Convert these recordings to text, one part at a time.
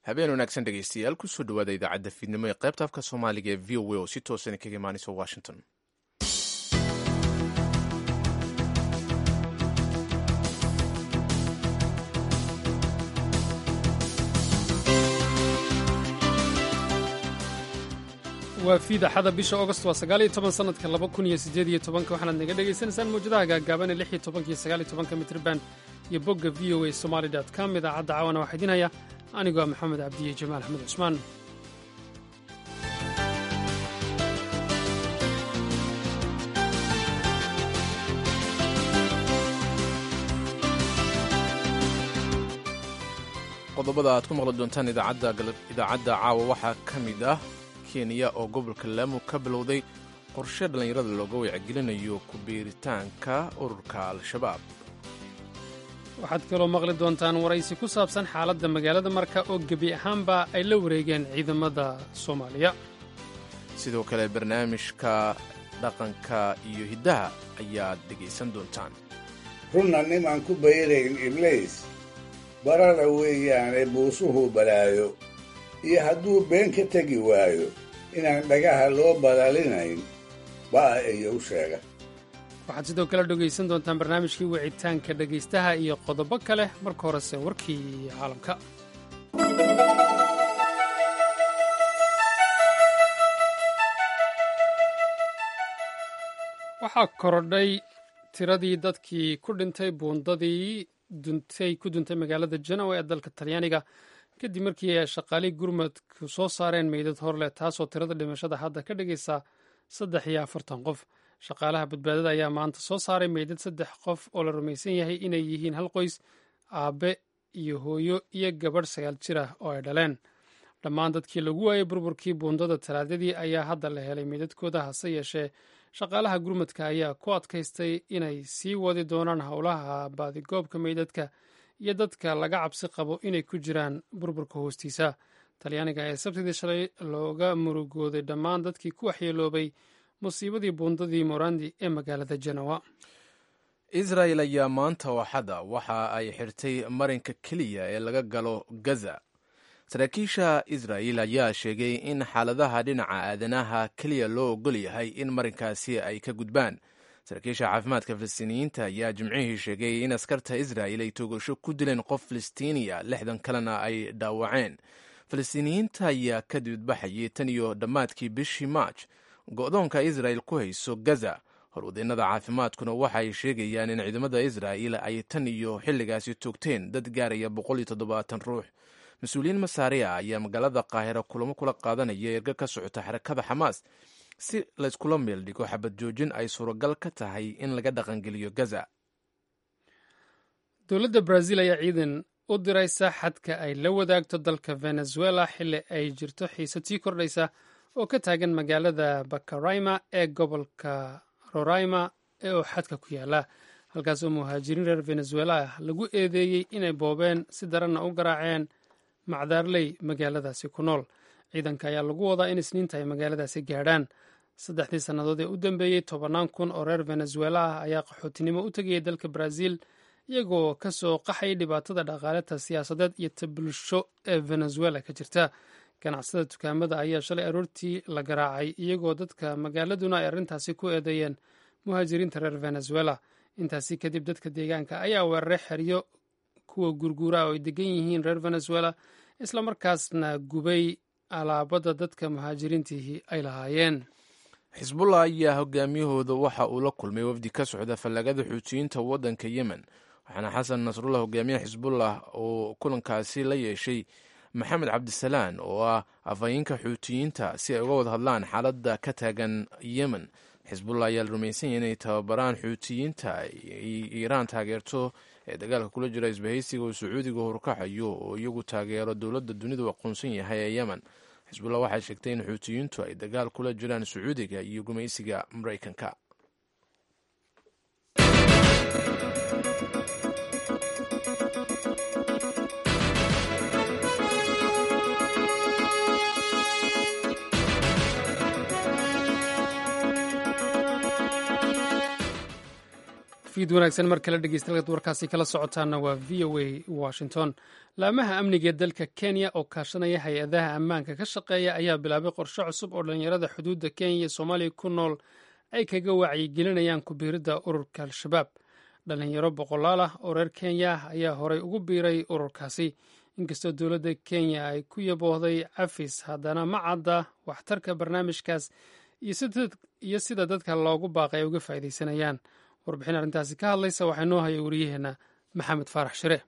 habeen wanaagsan dhegeystayaal kusoo dhawaada idaacadda fiidnimo ee qaybta afka soomaaliga ee v o a oo si toosan kaga imaanaysa washington waa fiidaxada bisha agost waa sagaaliyo toban sanadka laba kun iyo sideed iyo tobanka waxaanaad naga dhagaysanaysaan mawjadaha gaagaaban ee lix iyo tobanka iyo sagaal iyo tobanka mitrban iyo bogga v o a somaali dot com idaacadda caawana waxaa idin haya anigoo ah maxamed cabdiye jamaal axmed cusmaan qodobada aad ku maqli doontaan idaacadda caawa waxaa ka mid ah kenya oo gobolka laamu ka bilowday qorshe dhallinyarada looga wacgelinayo ku biiritaanka ururka al-shabaab waxaad kaloo maqli doontaan waraysi ku saabsan xaaladda magaalada marka oo gebi ahaanba ay la wareegeen ciidamada soomaaliya sidoo kale barnaamijka dhaqanka iyo hiddaha ayaad dhegaysan doontaan runna nimaan ku bayrayn ibliis barara weeyaane buusuhu balaayo iyo hadduu been ka tegi waayo inaan dhagaha loo balaalinayn baa iyo u sheega waxaad sidoo kale dhegaysan doontaan barnaamijkii wicitaanka dhegaystaha iyo qodobo kale marka horese warkii caalamka waxaa korodhay tiradii dadkii ku dhintay buundadii duntay ku duntay magaalada janowa ee dalka talyaaniga kadib markii ay shaqaalihii gurmadku soo saareen meydad horleh taasoo tirada dhimashada hadda ka dhigaysa saddex iyo afartan qof shaqaalaha badbaadada ayaa maanta soo saaray meydad saddex qof oo la rumaysan yahay inay yihiin hal qoys aabe iyo hooyo iyo gabadh sagaal jir ah oo ay dhaleen dhammaan dadkii lagu waayey burburkii buundada talaadadii ayaa hadda la helay meydadkooda hase yeeshee shaqaalaha gurmadka ayaa ku adkaystay inay sii wadi doonaan howlaha baadigoobka meydadka iyo dadka laga cabsi qabo inay ku jiraan burburka hoostiisa talyaaniga ayaa sabtidii shalay looga murugooday dhammaan dadkii ku waxyeeloobay musiibadii buundadii morandi ee magaalada janowa israel ayaa maanta waxada waxa ay xirtay marinka keliya ee laga galo gaza saraakiisha israel ayaa sheegay in xaaladaha dhinaca aadanaha keliya loo ogol yahay in marinkaasi ay ka gudbaan saraakiisha caafimaadka falastiiniyiinta ayaa jimcihii sheegay in askarta israel ay toogasho ku dileen qof falastiiniya lixdan kalena ay dhaawaceen falastiiniyiinta ayaa ka dibadbaxayay tan iyo dhammaadkii bishii maaj go-doonka israel ku hayso gaza horwadeennada caafimaadkuna waxa ay sheegayaan in ciidamada israel ay tan iyo xilligaasi toogteen dad gaaraya boqol iyo toddobaatan ruux mas-uuliyiin masaariya ayaa magaalada qaahira kulamo kula qaadanaya erga ka socota xarakada xamaas si layskula meel dhigo xabad joojin ay suuragal ka tahay in laga dhaqangeliyo gaza dowladda brazil ayaa ciidan u diraysa xadka ay la wadaagto dalka venezuela xilli ay jirto xiisad sii kordhaysa oo ka taagan magaalada bakarayma ee gobolka roraima ee oo xadka ku yaala halkaas oo muhaajiriin reer venezuela ah lagu eedeeyey inay boobeen si daranna u garaaceen macdaarley magaaladaasi ku nool ciidanka ayaa lagu wadaa in isniinta ay magaaladaasi gaadhaan saddexdii sannadood ee u dambeeyey tobannaan kun oo reer venezuela ah ayaa qaxootinimo u tegayay dalka brazil iyagoo ka soo qaxayay dhibaatada dhaqaaleta siyaasadeed iyo ta bulsho ee venezuela ka jirta ganacsada dukaamada ayaa shalay aroortii la garaacay iyagoo dadka magaaladuna ay arrintaasi ku eedeeyeen muhaajiriinta reer venezuela intaasi kadib dadka deegaanka ayaa weeraray xeryo kuwa gurguura oo ay degan yihiin reer venezuela islamarkaasna gubay alaabada dadka muhaajiriintiihii ay lahaayeen xisbullah ayaa hogaamiyahooda waxa uu la kulmay wafdi ka socda fallagada xuutiyiinta waddanka yemen waxaana xasan nasrullah hogaamiyaha xisbullah oo kulankaasi la yeeshay maxamed cabdisalaan oo ah afhayeenka xuutiyiinta si ay uga wada hadlaan xaaladda ka taagan yemen xisbullah ayaa la rumaysan yahay inay tababaraan xuutiyiinta ay iiraan taageerto ee dagaalka kula jira isbahaysiga oo sacuudiga horkacayo oo iyagu taageero dowladda dunidu aqoonsan yahay ee yemen xisbullah waxay sheegtay in xuutiyiintu ay dagaal kula jiraan sacuudiga iyo gumaysiga maraykanka fiid wanaagsan mar kale dhegeystayaal warkaasi kala socotaana waa v o a washington laamaha amniga ee dalka kenya oo kaashanaya hay-adaha ammaanka ka shaqeeya ayaa bilaabay qorshe cusub oo dhallinyarada xuduudda kenya iyo soomaaliya ku nool ay kaga wacyigelinayaan ku biiridda ururka al-shabaab dhallinyaro boqolaal ah oo reer kenya ah ayaa horey ugu biiray ururkaasi inkastoo dowladda kenya ay ku yaboohday cafis haddana ma cadda waxtarka barnaamijkaas iyo sida dadka loogu baaqay ay uga faa'iidaysanayaan warbixin arrintaasi ka hadlaysa waxaa noo haya wariyaheenna maxamed faarax shire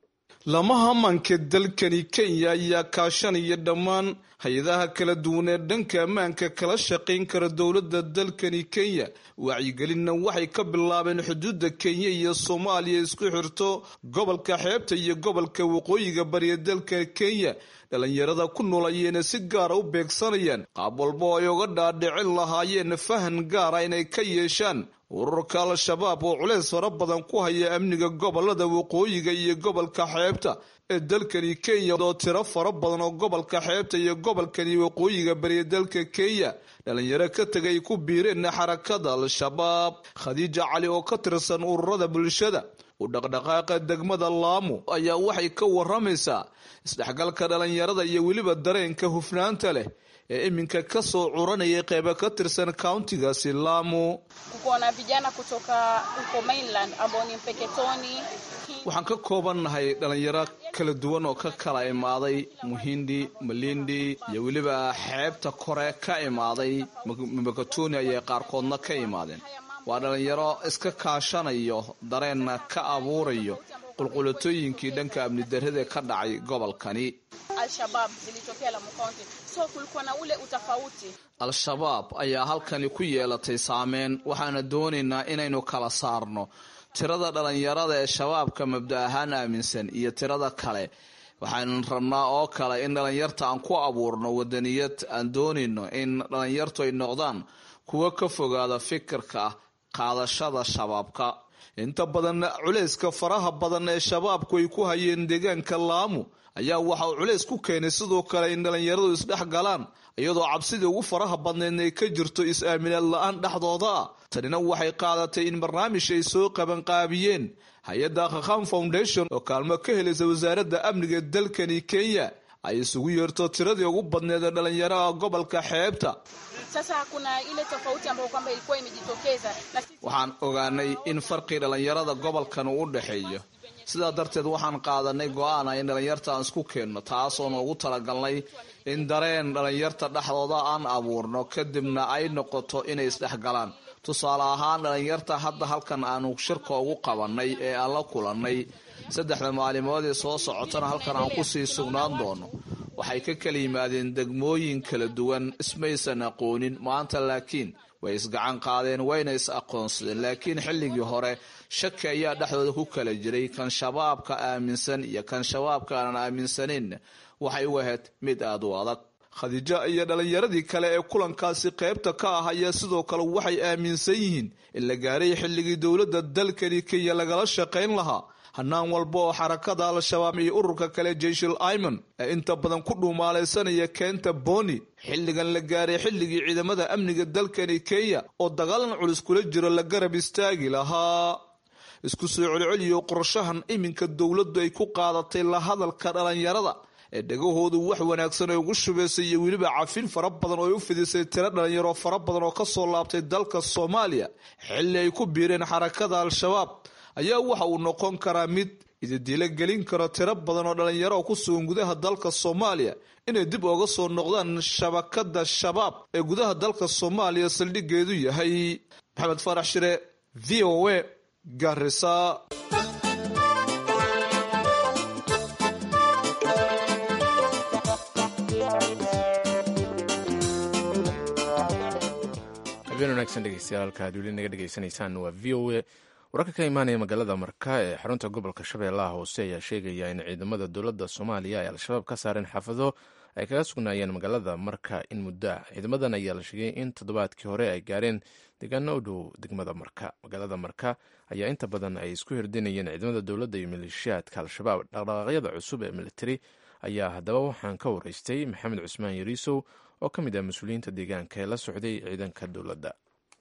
lamaha ammaanka dalkani kenya ayaa kaashanaya dhammaan hay-adaha kala duwan ee dhanka ammaanka kala shaqayn kara dowladda dalkani kenya wacyigelinna waxay ka bilaabeen xuduudda kenya iyo soomaaliya isku xirto gobolka xeebta iyo gobolka waqooyiga bariya dalka kenya dhallinyarada ku nool ayayna si gaara u beegsanayaan qaab walba oo ay uga dhaadhicin lahaayeen fahan gaara inay ka yeeshaan ururka al-shabaab oo culeys fara badan ku haya amniga gobolada waqooyiga iyo gobolka xeebta ee dalkani kenya oo tiro fara badan oo gobolka xeebta iyo gobolkani waqooyiga bariya dalka kenya dhalinyaro ka tegay ku biireen xarakada al-shabaab khadiija cali oo ka tirsan ururada bulshada u dhaqdhaqaaqa degmada laamo ayaa waxay ka waramaysaa isdhexgalka dhalinyarada iyo weliba dareenka hufnaanta leh ee iminka kasoo curanayay qeybo ka tirsan countigaasi laamo kukuona vijana kutoka huko mainland ambao ni mpeketoni waxaan ka koobannahay dhalinyaro kala duwan oo ka kala imaaday muhindi malindi iyo weliba xeebta kore ka imaaday mpeketoni ayay qaarkoodna ka imaadeen waa dhalinyaro iska kaashanayo dareenna ka abuurayo qulqulatooyinkii dhanka amni darrada ka dhacay gobolkani al-shabaab zilitokea Lamu County so kulikuwa na ule utofauti al-shabaab ayaa halkani ku yeelatay saameyn waxaana doonaynaa inaynu kala saarno tirada dhalinyarada ee shabaabka mabda ahaan aaminsan iyo tirada kale waxaan rabnaa oo kale in dhalinyarta aan ku abuurno wadaniyad aan doonayno in dhalinyartu ay noqdaan kuwo ka fogaada fikirka qaadashada shabaabka inta badan culeyska faraha badan ee shabaabku ay ku hayeen deegaanka laamu ayaa waxa uu culays ku keenay sidoo kale in dhalinyaradu isdhex galaan iyadoo cabsidii ugu faraha badneedna ay ka jirto is-aaminaad la-aan dhexdooda ah tanina waxay qaadatay in barnaamij ay soo qabanqaabiyeen hay-adda khakhan foundation oo kaalmo ka helaysa wasaaradda amniga dalkani kenya ay isugu yeerto tiradii ugu badneed ee dhalinyaraha gobolka xeebta sasa kuna ile tofauti ambayo kwamba ilikuwa imejitokeza na sisi waxaan ogaanay in farqii dhalinyarada gobolkan uu u dhexeeyo sidaa darteed waxaan qaadanay go-aan ah in dhalinyarta aan isku keenno taasoo noogu talagalnay in dareen dhalinyarta dhexdooda aan abuurno kadibna ay noqoto inay isdhexgalaan tusaale ahaan dhalinyarta hadda halkan aanu shirka ugu qabanay ee aan la kulannay saddexda maalimood ee soo socotana halkan aan kusii sugnaan doono waxay ka kala yimaadeen degmooyin kala duwan ismaysan aqoonin maanta laakiin way isgacan qaadeen wayna is aqoonsadeen laakiin xilligii hore shaki ayaa dhexdooda ku kala jiray kan shabaabka aaminsan iyo kan shabaabka aanan aaminsanayn waxay u ahayd mid aada u adag khadiijo iyo dhalinyaradii kale ee kulankaasi qaybta ka ah ayaa sidoo kale waxay aaminsan yihiin in la gaaray xilligii dowladda dalkani kenya lagala shaqayn lahaa hanaan walba oo xarakada al-shabaab iyo ururka kale jeyshul aiman ee inta badan ku dhuumaalaysanaya keenta boni xilligan la gaaray xilligii ciidamada amniga dalkani kenya oo dagaalan culus kula jiro la garab istaagi lahaa isku soo celceliyo qorshahan iminka dowladdu ay ku qaadatay la hadalka dhalinyarada ee dhegahoodu wax wanaagsan ay ugu shubaysay iyo weliba cafin fara badan oo ay u fidisay tiro dhalinyaro fara badan oo kasoo laabtay dalka soomaaliya xilli ay ku biireen xarakada al-shabaab ayaa waxa uu noqon karaa mid ididilo gelin karo tiro badan oo dhalinyaro oo ku sugan gudaha dalka soomaaliya inay dib ooga soo noqdaan shabakada shabaab ee gudaha dalka soomaaliya saldhigeedu yahay maxamed faarax shire v o a garisa habeen wanaagsan dhegeystayaal halka aad weli naga dhegeysanaysaan waa v o a wararka ka imaanaya magaalada marka ee xarunta gobolka shabeellaha hoose ayaa sheegaya in ciidamada dowladda soomaaliya ay al-shabaab ka saareen xaafado ay kaga sugnaayeen magaalada marka in muddo ah ciidamadan ayaa la sheegay in toddobaadkii hore ay gaareen deegaano u dhow degmada marka magaalada marka ayaa inta badan ay isku hirdinayeen ciidamada dowladda iyo maleeshiyaadka al-shabaab dhaqdhaqaaqyada cusub ee militari ayaa haddaba waxaan ka waraystay maxamed cusmaan yariisow oo ka mid ah mas-uuliyiinta deegaanka ee la socday ciidanka dowladda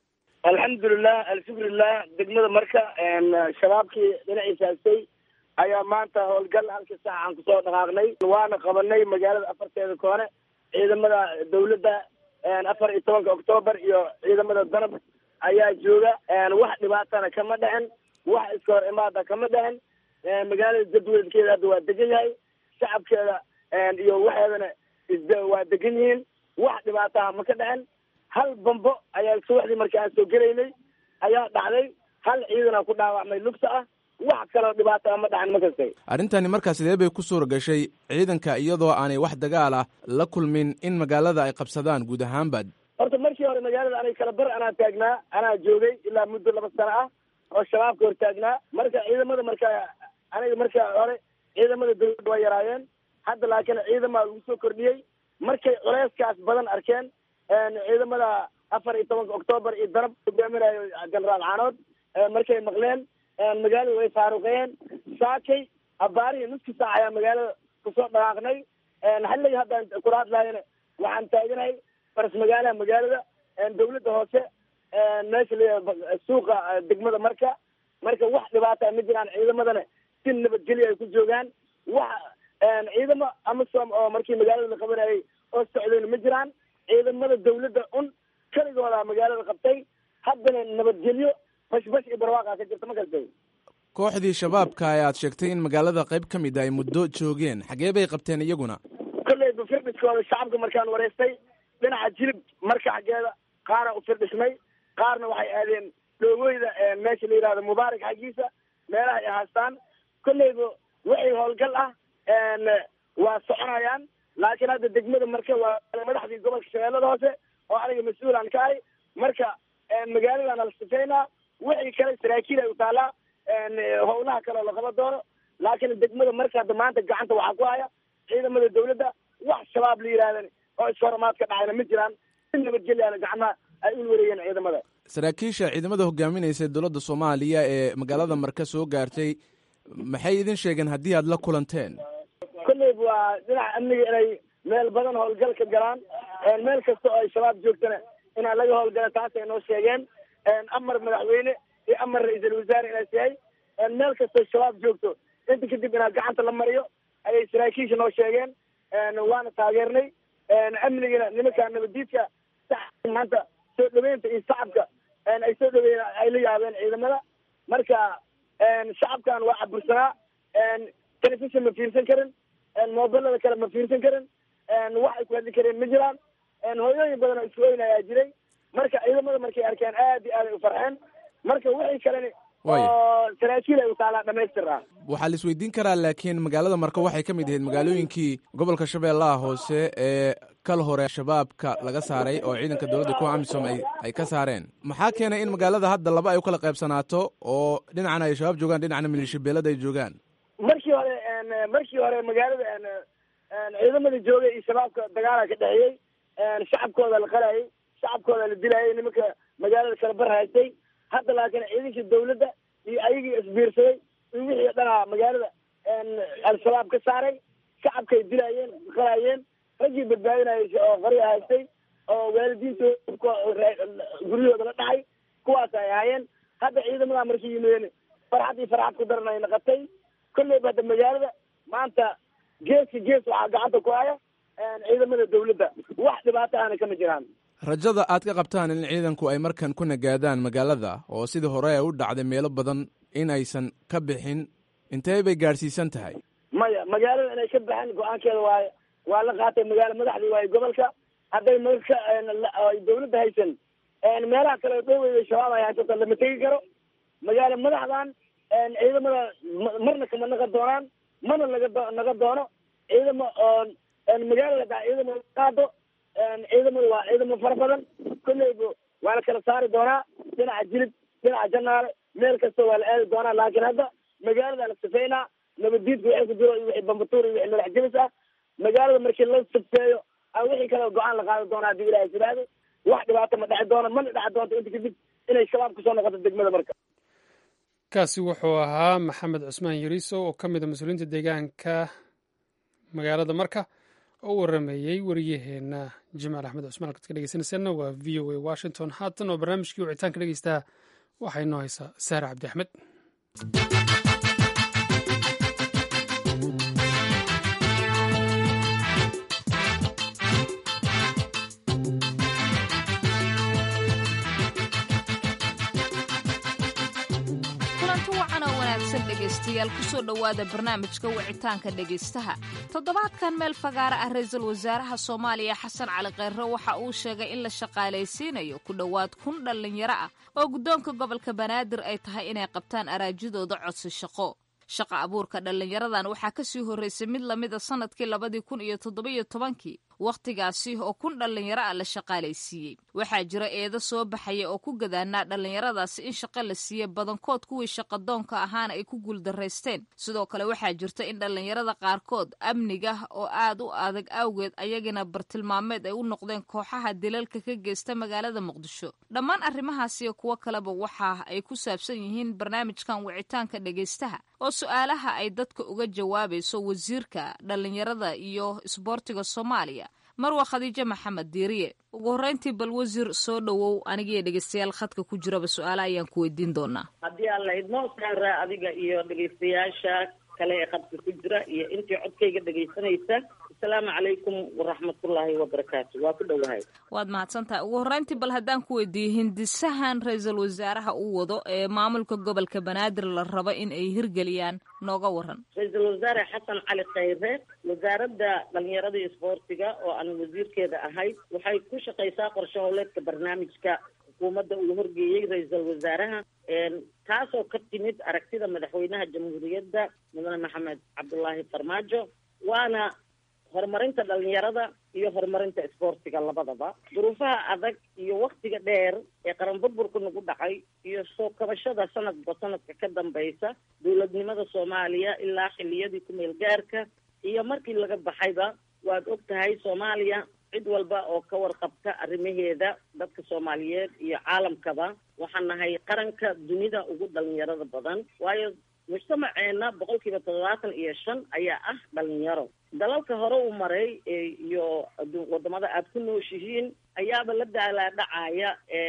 alxamdulilah alshukrilah degmada marka shabaabkii dhinaciisa haystay ayaa maanta howlgal halka saac aan kusoo dhaqaaqnay waana qabanay magaalada afarteeda koone ciidamada dawladda afar iyo tobanka octoobar iyo ciidamada danab ayaa jooga wax dhibaatana kama dhicin wax iska hor imaada kama dhicin magaalada jadwalkeeda hadda waa degan yahay shacabkeeda iyo waxeedana isd waa degan yihiin wax dhibaataha ma ka dhicin hal bambo ayaa subaxdii markii aan soo gelaynay ayaa dhacday hal ciidana ku dhaawacmay lugta ah wax kaloo dhibaata ma dhacin ma kastay arrintani markaa sidee bay ku suura gashay ciidanka iyadoo aanay wax dagaal ah la kulmin in magaalada ay qabsadaan guud ahaanba horta markii hore magaalada anay kala bar anaa taagnaa anaa joogay ilaa muddo laba sano ah oo shabaabka hor taagnaa marka ciidamada marka aniga marka hore ciidamada dawladda waa yaraayeen hadda laakiin ciidamaa lagu soo kordhiyey markay culeyskaas badan arkeen ciidamada afar iyo tobanka octoobar iyo darab hogaaminayo generaal caanood markay maqleen magaalada way faaruqeen saakay abaarihi nuski saac ayaa magaalada kusoo dhaqaaqnay halliga haddaan kula hadlaayana waxaan taaganahay faras magaalaha magaalada dawladda hoose meesha la suuqa degmada marka marka wax dhibaata ma jiraan ciidamadana si nabadgelyo ay ku joogaan wax ciidamo amasom oo markii magaalada la qabanayay oo socdayna ma jiraan ciidamada dawladda un keligooda magaalada qabtay haddana nabadgelyo bashbash iyo barwaaqa ka jirta ma kastay kooxdii shabaabka ee aad sheegtay in magaalada qayb ka mid a ay muddo joogeen xagee bay qabteen iyaguna kolleyba firdhiskooda shacabka markaan wareystay dhinaca jilib marka xaggeeda qaara u firdhisnay qaarna waxay aadeen dhoogooyda meesha la yihahdo mubaarak xaggiisa meelaha ay haastaan kolleyba wixii howlgal ah waa soconayaan laakiin hadda degmada marka waa madaxdii gobolka shabeellada hoose oo aniga mas-uulaan ka ahay marka magaaladana la sifaynaa wixii kale saraakiil ay u taalaa howlaha kale oo laqaba doono laakiin degmada marka hadda maanta gacanta waxaa ku haya ciidamada dawladda wax shabaab la yihahdan oo ishoramaad ka dhacayna ma jiraan si nabadgelyaana gacmaha ay u wareeyeen ciidamada saraakiisha ciidamada hogaaminaysa dowladda soomaaliya ee magaalada marka soo gaartay maxay idin sheegeen haddii aad la kulanteen kolleyba waa dhinaca amniga inay meel badan howlgal ka galaan meel kasta oo ay shabaab joogtana inaan laga howlgala taasay noo sheegeen amar madaxweyne iyo amar ra-iisul wasaare inaas yahay meel kastoo shabaab joogto inta kadib inaa gacanta la mariyo ayay saraakiisha noo sheegeen waana taageernay amnigana nimankaa nabadiidka maanta soo dhaweynta iyo shacabka ay soo dhaweyn ay la yaabeen ciidamada marka shacabkan waa cabursanaa telefishon ma fiirsan karin mobilada kale ma fiirsan karin wax ay ku hadli kareen ma jiraan hooyooyin badan oo isku oynayaa jiray marka ciidamada markay arkeen aad iyo aad ay u farxeen marka wixii kaleni oo saraakiil ay u taalaa dhamaystir ah waxaa la isweydiin karaa laakiin magaalada marka waxay ka mid ahayd magaalooyinkii gobolka shabeellaha hoose ee kal hore shabaabka laga saaray oo ciidanka dowladda kuwa amisom ay ay ka saareen maxaa keenay in magaalada hadda laba ay u kala qaybsanaato oo dhinacna ay shabaab joogaan dhinacna maliishabeelada ay joogaan markii hore markii hore magaalada ciidamada joogay iyo shabaabka dagaala ka dhexeeyey shacabkooda la qarayay shacabkooda la dilayay nimanka magaalada kala bar haystay hadda laakiin ciidankii dawladda iyo ayagii isbiirsaday iyo wixii dhanaa magaalada al-shabaab ka saaray shacabkay dilayeen qarayeen raggii badbaadinayay oo qarya haystay oo waalidiintooda guryahooda la dhacay kuwaas ay ahaayeen hadda ciidamadaa markay yimideen farxad iyo farxad ku daran ay naqatay kolleyba hadda magaalada maanta geeska gees waxaa gacanta ku haya ciidamada dawladda wax dhibaato ahna kama jiraan rajada aad ka qabtaan in ciidanku ay markan ku nagaadaan magaalada oo sidii hore ay u dhacday meelo badan in aysan ka bixin intee bay gaadhsiisan tahay maya magaalada inay ka baxeen go-aankeeda waay waa la qaatay magaalo madaxdii waayo gobolka hadday marka ay dawladda haysan meelaha kale dhoweyda shabaab ay haysato lama tegi karo magaalo madaxdan ciidamada marna kama naqa doonaan mana laga naga doono ciidamo oo magaalada hadaa ciidamo qaado ciidamadu waa ciidamo fara badan kolleyba waa la kala saari doonaa dhinaca jilib dhinaca janaale meel kasta waa la aadi doonaa laakiin hadda magaalada la sifeynaa nabadiidka wixii ku jiro iyo wixii bambatuur iyo wixii madax jabis ah magaalada markii la sifeeyo a wixii kale go-aan la qaadi doona haddii ilahay sidaado wax dhibaato ma dheci doono mana dheci doonto inta kadib inay shabaab kusoo noqoto degmada marka kaasi wuxuu ahaa maxamed cusmaan yariiso oo ka mid a mas-uuliyiinta deegaanka magaalada marka oo warameeyey wariyaheenna jamaal axmed cusmaan halkaad ka dhegeysanaysaanna waa v o a washington haatan oo barnaamijkii wicitaanka dhegeystaa waxaa inoo haysaa saare cabdi axmed kulanti wacan oo wanaagsan dhegaystayaal kusoo dhowaada barnaamijka wicitaanka dhegaystaha toddobaadkan meel fagaara ah ra-iisul wasaaraha soomaaliya xasan cali kheyre waxa uu sheegay in la shaqaalaysiinayo ku dhowaad kun dhallinyaro ah oo guddoonka gobolka banaadir ay tahay inay qabtaan araajidooda codsi shaqo shaqa abuurka dhallinyaradan waxaa ka sii horraysay mid lamida sannadkii labadii kun iyo toddobiyo tobankii wakhtigaasi oo kun dhallinyaro ah la shaqaalaysiiyey waxaa jira eedo soo baxaya oo ku gadaanaa dhallinyaradaasi in shaqo la siiye badankood kuwii shaqadoonka ahaana ay ku guuldaraysteen sidoo kale waxaa jirta in dhallinyarada qaarkood amniga oo aad u adag awgeed ayagina bartilmaameed ay u noqdeen kooxaha dilalka ka geysta magaalada muqdisho dhammaan arrimahaasiyo kuwo kaleba waxa ay ku saabsan yihiin barnaamijkan wicitaanka dhegaystaha oo su-aalaha ay dadka uga jawaabayso wasiirka dhallinyarada iyo isboortiga soomaaliya marwa khadiijo maxamed diiriye ugu horreyntii bal wasiir soo dhowow anigiiyo dhegeystayaal khadka ku jiraba su-aale ayaan ku weydiin doonaa haddii aan la idmo saara adiga iyo dhegaystayaasha kale ee khadka ku jira iyo intii codkayga dhegaysanaysa asalaamu calaykum waraxmatullaahi wabarakaatu waa ku dhowahay waad mahadsantahay ugu horreyntii bal haddaan ku weydiiyey hindisahan ra-iisul wasaaraha uu wado ee maamulka gobolka banaadir la rabo in ay hirgeliyaan nooga waran ra-iisul wasaare xasan cali khayre wasaaradda dhalinyarada iyo isboortiga oo aan wasiirkeeda ahay waxay ku shaqaysaa qorshe howleedka barnaamijka xukuumadda uu horgeeyey ra-iisul wasaaraha taasoo ka timid aragtida madaxweynaha jamhuuriyadda mudane maxamed cabdulaahi farmaajo waana horumarinta dhalinyarada iyo horumarinta isboortiga labadaba duruufaha adag iyo waktiga dheer ee qaran burburka nagu dhacay iyo soo kabashada sanadba sanadka ka dambaysa dowladnimada soomaaliya ilaa xiliyadii ku-meel gaarka iyo markii laga baxayba waad og tahay soomaaliya cid walba oo ka warqabta arrimaheeda dadka soomaaliyeed iyo caalamkaba waxaan nahay qaranka dunida ugu dhalinyarada badan waayo mujtamaceena boqol kiiba toddobaatan iyo shan ayaa ah dhalinyaro dalalka hore u maray iyo wadamada aada ku nooshihiin ayaaba la daalaadhacaya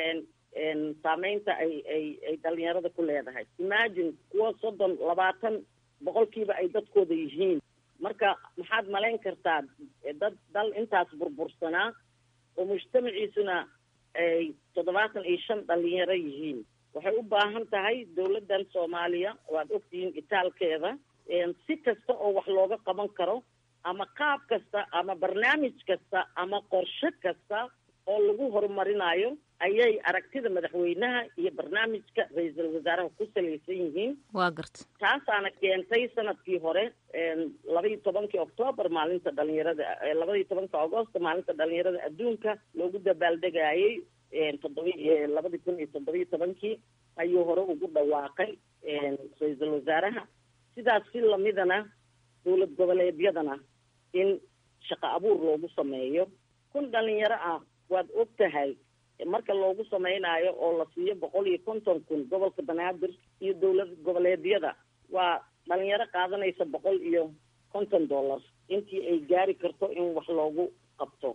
saameynta ay ay ay dhalinyarada ku leedahay imagine kuwa soddon labaatan boqolkiiba ay dadkooda yihiin marka maxaad malayn kartaa dad dal intaas burbursanaa oo mujtamaciisuna ay toddobaatan iyo shan dhalinyaro yihiin waxay u baahan tahay dowladdan soomaaliya waad ogtihiin itaalkeeda si kasta oo wax looga qaban karo ama qaab kasta ama barnaamij kasta ama qorshe kasta oo lagu horumarinayo ayay aragtida madaxweynaha iyo barnaamijka ra-iisul wasaaraha ku salaysan yihiin waa garta taasaana keentay sanadkii hore labaiyo tobankii octoobar maalinta dhalinyarada labaiyo tobanka agosto maalinta dhalinyarada adduunka loogu dabaaldegayay toddoba labadii kun iyo toddobiyo tobankii ayuu hore ugu dhawaaqay ra-iisul wasaaraha sidaas si lamidana dowlad goboleedyadana in shaqo abuur loogu sameeyo kun dhalinyaro ah waad og tahay marka loogu samaynayo oo la siiyo boqol iyo konton kun gobolka banaadir iyo dowlad goboleedyada waa dhalinyaro qaadanaysa boqol iyo konton dollar intii ay gaari karto in wax loogu qabto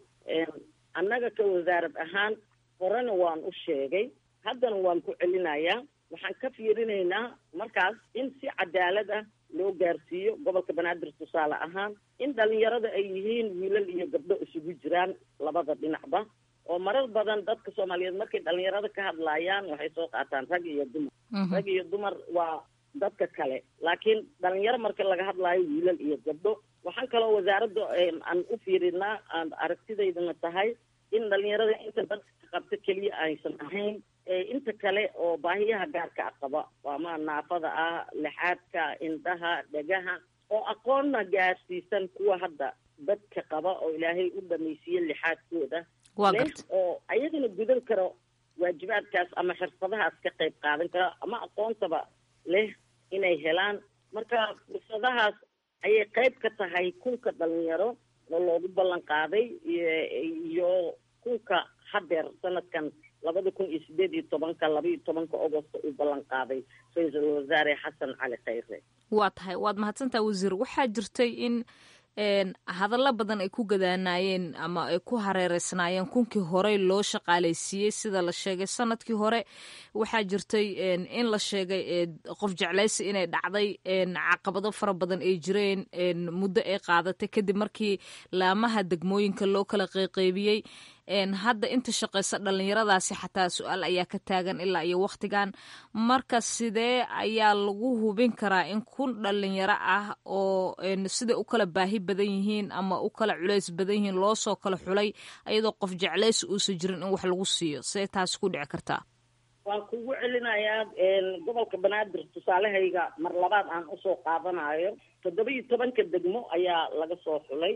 annaga ka wasaarad ahaan horena waan u sheegay haddana waan ku celinayaa waxaan ka fiirinaynaa markaas in si cadaalad ah loo gaarsiiyo gobolka banaadir tusaale ahaan in dhalinyarada ay yihiin wiilal iyo gabdho isugu jiraan labada dhinacba oo marar badan dadka soomaaliyeed markay dhalinyarada ka hadlaayaan waxay soo qaataan rag iyo dumar rag iyo dumar waa dadka kale laakiin dhalinyaro marka laga hadlaayo wiilal iyo gabdho waxaan kaloo wasaaradda aan u fiirinaa aan aragtidaydana tahay in dhalinyarada inta dadka qabta keliya aysan ahayn inta kale oo baahiyaha gaarka a qaba ama naafada ah lixaadka indhaha dhegaha oo aqoonna gaarsiisan kuwa hadda dadka qaba oo ilaahay u dhamaysiiye lixaadkooda leh oo ayagana gudan karo waajibaadkaas ama xirfadahaas ka qayb qaadan kara ama aqoontaba leh inay helaan marka fursadahaas ayay qayb ka tahay kunka dhalinyaro oo loogu ballan qaaday iyo kunka hadeer sanadkan labada kun iyo sideed iyo tobanka laba iyo tobanka agosto uu ballan qaaday ra-iisul wasaare xasan cali khayre waa tahay waad mahadsantaha wasiir waxaa jirtay in hadallo badan ay ku gadaanaayeen ama ay ku hareereysnaayeen kunkii horey loo shaqaalaysiiyey sida la sheegay sanadkii hore waxaa jirtay in la sheegay qof jeclaysi inay dhacday caqabado fara badan ay jireen muddo ay qaadatay kadib markii laamaha degmooyinka loo kala qeyqeybiyey hadda inta shaqaysa dhalinyaradaasi xataa su-aal ayaa ka taagan ilaa iyo wakhtigan marka sidee ayaa lagu hubin karaa in kun dhalinyaro ah oo siday u kala baahi badan yihiin ama u kala culays badan yihiin loosoo kala xulay ayadoo qof jeclaysi uusan jirin in wax lagu siiyo see taasi ku dhici kartaa waan kugu celinayaa gobolka banaadir tusaalehayga mar labaad aan usoo qaadanayo toddoba iyo tobanka degmo ayaa laga soo xulay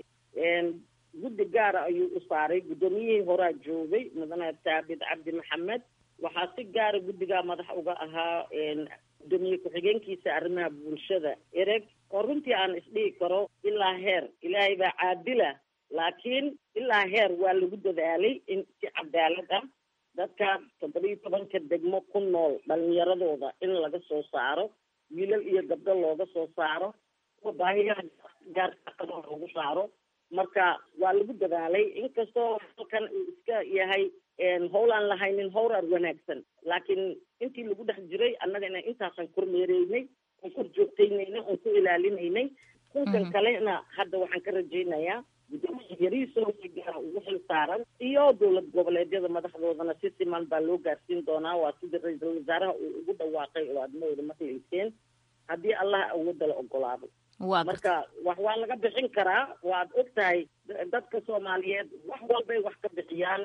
guddi gaara ayuu u saaray guddoomiyihii horaa joogay mudane taabid cabdi maxamed waxaa si gaara guddigaa madax uga ahaa gudoomiye ku-xigeenkiisa arrimaha bulshada ereg oo runtii aan isdhihi karo ilaa heer ilaahay baa caadila laakiin ilaa heer waa lagu dadaalay in si cadaalad ah dadka toddoba iyo tobanka degmo ku nool dhalinyaradooda in laga soo saaro wiilal iyo gabdho looga soo saaro kuwa baahiyaha gaarka qaba loogu saaro marka waa lagu dadaalay inkastoo halkan uu iska yahay howl aan lahaynin howrar wanaagsan laakiin intii lagu dhex jiray annagana intaasaan kormeereynay oon kor joogtaynaynay oon ku ilaalinaynay kunkan kalena hadda waxaan ka rajaynayaa gudoomiya yariisoo si gaara ugu xil saaran iyo dowlad goboleedyada madaxdoodana si siman baa loo gaarsiin doonaa waa sidii ra-iisul wasaaraha uu ugu dhawaaqay oo aad mawada maqlayseen haddii allaha awoodda la ogolaado marka wax waa laga bixin karaa waad og tahay dadka soomaaliyeed wax walbay wax ka bixiyaan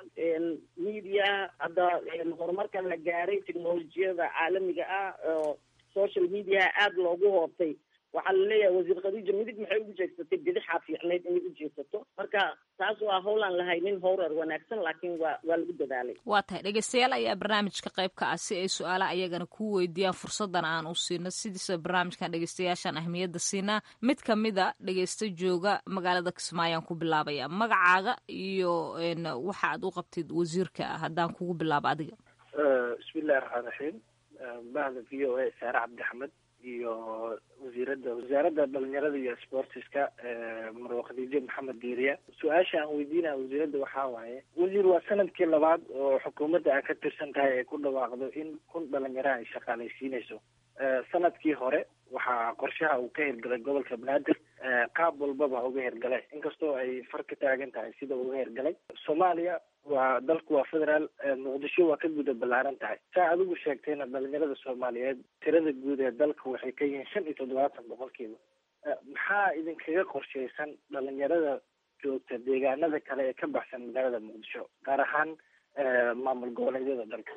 media hadda horumarkan la gaaray technolojiyada caalamiga ah oo social media aada loogu hoobtay waxaa laleeyahay wasiir khadiija midig maxay ugu jeegsatay bidixaa fiicnayd inay u jeegsato marka taas waa howlaan lahaynin howrar wanaagsan laakiin waa waa lagu dadaalay waa tahay dhegeystayaal ayaa barnaamijka qayb ka ah si ay su-aalaha ayagana kuu weydiiyaan fursadan aan u siino sidiisa barnaamijkan dhegeystayaashaan ahmiyadda siinaa mid kamida dhegeysta jooga magaalada kismaayaan ku bilaabaya magacaaga iyo waxa aad u qabtid wasiirka haddaan kugu bilaabo adiga bismillahi raxmaan raxiim bahda v o a saare cabdi axmed iyo wasiirada wasaaradda dhalinyarada iyo sportiska marwa khadiijo maxamed diiriya su-aasha aan weydiinaya wasiiradda waxaa waaye wasiir waa sanadkii labaad oo xukuumadda aad ka tirsan tahay ay ku dhawaaqdo in kun dhalinyaraha ay shaqaalaysiinayso sanadkii hore waxaa qorshaha uu ka hirgalay gobolka banaadir qaab walbaba uga hirgalay inkastoo ay far ka taagan tahay sida uga hirgalay soomaaliya waa dalku waa federaal muqdisho waa ka guda ballaaran tahay saa adigu sheegtayna dhalinyarada soomaaliyeed tirada guud ee dalka waxay ka yihiin shan iyo toddobaatan boqolkiiba maxaa idinkaga qorshaysan dhalinyarada joogta deegaanada kale ee ka baxsan magaalada muqdisho gaar ahaan maamul goboleedyada dalka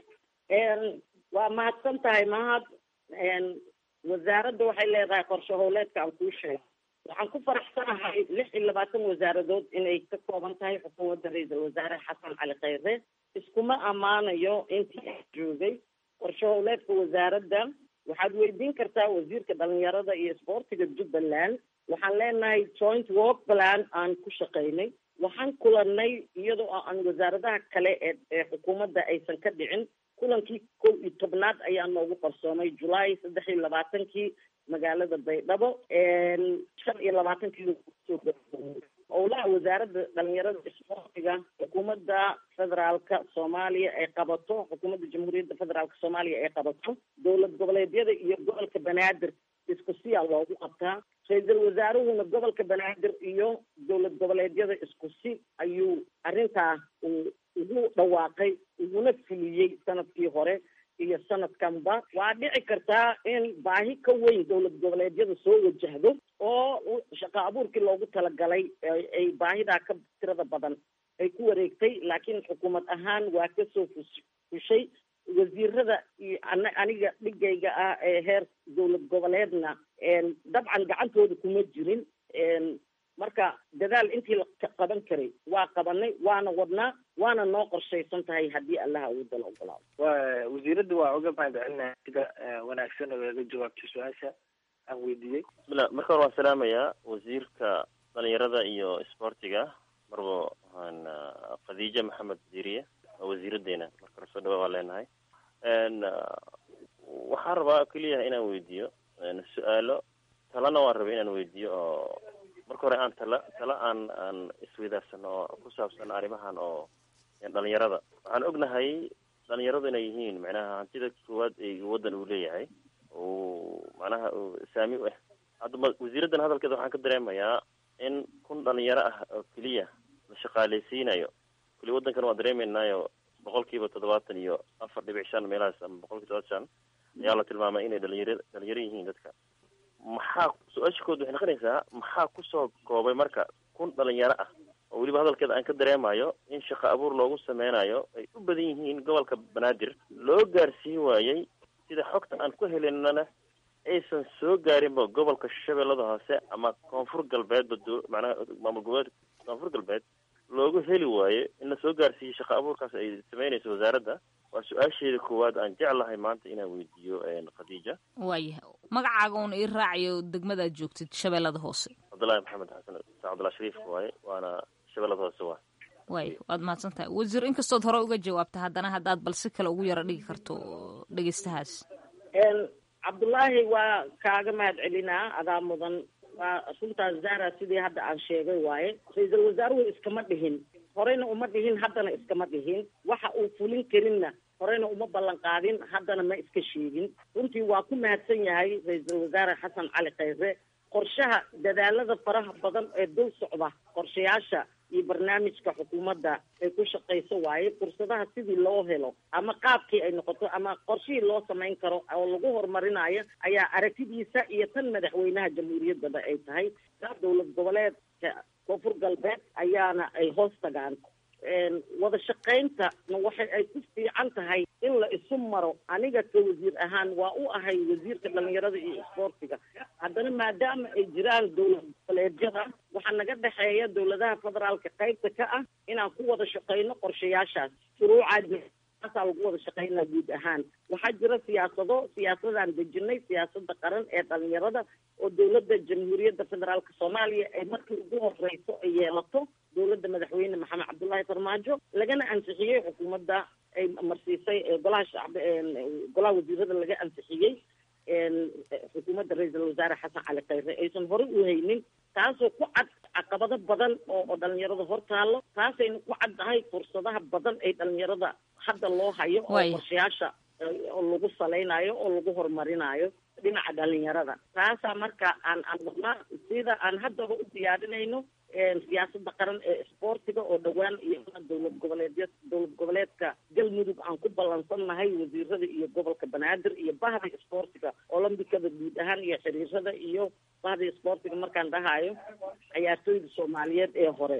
waa mahadsan tahay mahad wasaaradda waxay leedahay qorshe howleedka aan kuu sheegay waxaan ku faraxsanahay lix iyo labaatan wasaaradood inay ka kooban tahay xukuumadda ra-iisul wasaare xasan cali khayre iskuma ammaanayo intii aan joogay qorshe howleedka wasaaradda waxaad weydiin kartaa wasiirka dhalinyarada iyo isboortiga jubbaland waxaan leenahay joint work plan aan ku shaqaynay waxaan kulanay iyadoo aan wasaaradaha kale ee ee xukuumadda aysan ka dhicin kulankii kow iyo tobnaad ayaa noogu qarsoomay julaay saddex iyo labaatankii magaalada baydhabo shan iyo labaatankii owlaha wasaaradda dhalinyarada isboortiga xukuumadda federaalka soomaaliya ay qabato xukuumadda jamhuuriyadda federaalka soomaaliya ay qabato dowlad goboleedyada iyo gobolka banaadir isku siyaa loogu qabtaa ra-iisul wasaaruhuna gobolka banaadir iyo dowlad goboleedyada isku si ayuu arrintaa uu ugu dhawaaqay uguna fuliyey sanadkii hore iyo sanadkanba waa dhici kartaa in baahi ka weyn dowlad goboleedyada soo wajahdo oo shaqo abuurkii loogu talagalay ay baahidaa ka tirada badan ay ku wareegtay laakiin xukuumad ahaan waa kasoo fus fushay wasiirada iyo an aniga dhigayga ah ee heer dowlad goboleedna dabcan gacantooda kuma jirin marka dadaal intii la qaban karay waa qabanay waana wadnaa waana noo qorshaysan tahay haddii allaha awoodda la ogolaado wa wasiiradda waa uga mahad celinaya sida wanaagsan oo iga jawaabtay su-aasha aan weydiiyey bismillah marka hore waan salaamayaa wasiirka dhalinyarada iyo isboortiga marbo waxaan khadiija maxamed wasiiriye waa wasiiradeena marka hore soo dhawa waan leenahay waxaan rabaa keliyaha inaan weydiiyo su-aalo talana waan rabay inaan weydiiyo oo marka hore aan tala tala aan aan isweydaarsanno oo ku saabsan arrimahan oo dhalinyarada waxaan ognahay dhalinyaradu inay yihiin macnaha hantida koowaad ee waddan uu leeyahay uu macnaha saami u ah hadda ma wasiiraddan hadalkeeda waxaan ka dareemayaa in kun dhalinyaro ah oo keliya la shaqaaleysiinayo kuli waddankan waan dareemeynaayo boqol kiiba toddobaatan iyo afar dhibic shan meelahaas ama boqol kiiba toddobaatan shan ayaa la tilmaamay inay dhalinyaro dhalinyaro yihiin dadka maxaa su-aasha kood waxay noqonaysaa maxaa kusoo koobay marka kun dhalinyaro ah oo weliba hadalkeeda aan ka dareemayo in shaqo abuur loogu sameynayo ay u badan yihiin gobolka banaadir loo gaarsiin waayey sida xogta aan ku helinana aysan soo gaarinba gobolka shabeellada hoose ama koonfur galbeedba d macnaha maamul goboleed koonfur galbeed loogu heli waayo in la soo gaarsiiyey shaqo abuurkaas ay sameynayso wasaaradda waa su-aasheeda koowaad aan jeclahay maanta inaan weydiiyo khadiija waayahay magacaaga uun ii raacayo degmadaad joogtid shabeellada hoose cabdullaahi maxamed xasan sa cabdullahi shariif waaye waana shabeellada hoose waa waay waad mahadsan tahay wasiir inkastood hore uga jawaabta haddana haddaad bal si kale ugu yaro dhigi karto dhegeystahaas cabdullaahi waa kaaga mahad celinaa adaa mudan waa runtaas zara sidii hadda aan sheegay waaye ra-iisul wasaaruhu iskama dhihin horeyna uma dhihin haddana iskama dhihin waxa uu fulin karinna horeyna uma ballan qaadin haddana ma iska sheegin runtii waa ku mahadsan yahay ra-iisul wasaare xasan cali khayre qorshaha dadaalada faraha badan ee dul socda qorshayaasha iyo barnaamijka xukuumadda ay ku shaqayso waaye fursadaha sidii loo helo ama qaabkii ay noqoto ama qorshihii loo samayn karo oo lagu horumarinayo ayaa aragtidiisa iyo tan madaxweynaha jamhuuriyaddaba ay tahay dowlad goboleedka koonfur galbeed ayaana ay hoos tagaan wada shaqayntana waxa ay ku fiican tahay in la isu maro aniga ka wasiir ahaan waa u ahay wasiirka dhalinyarada iyo isboortiga haddana maadaama ay jiraan dowlad goboleedyada waxaa naga dhexeeya dowladaha federaalka qaybta ka ah inaan ku wada shaqayno qorshayaashaas shuruucaa taasaa lagu wada shaqaynaa guud ahaan waxaa jira siyaasado siyaasadaan dejinay siyaasada qaran ee dhalinyarada oo dowladda jamhuuriyadda federaalka soomaaliya ay markii ugu horeyso ay yeelato dowladda madaxweyne maxamed cabdullaahi farmaajo lagana ansixiyey xukuumadda ay marsiisay golaha shacbi golaha wasiirada laga ansixiyey xukuumadda ra-iisul wasaare xasan cali khayre aysan horey u haynin taasoo ku cad caqabado badan oo oo dhalinyarada hor taalo taasayna ku caddahay fursadaha badan ay dhalinyarada hadda loo hayo oo qorshayaasha oo lagu salaynayo oo lagu horumarinayo dhinaca dhalinyarada taasaa marka aan aan wadnaa sida aan haddaba u diyaarinayno siyaasada qaran ee isboortiga oo dhowaan iyo dowlad goboleedya dowlad goboleedka galmudug aan ku ballansannahay wasiirada iyo gobolka banaadir iyo bahda isboortiga olombikada guud ahaan iyo xiriirada iyo bahda isboortiga markaan dhahayo ciyaartooyda soomaaliyeed ee hore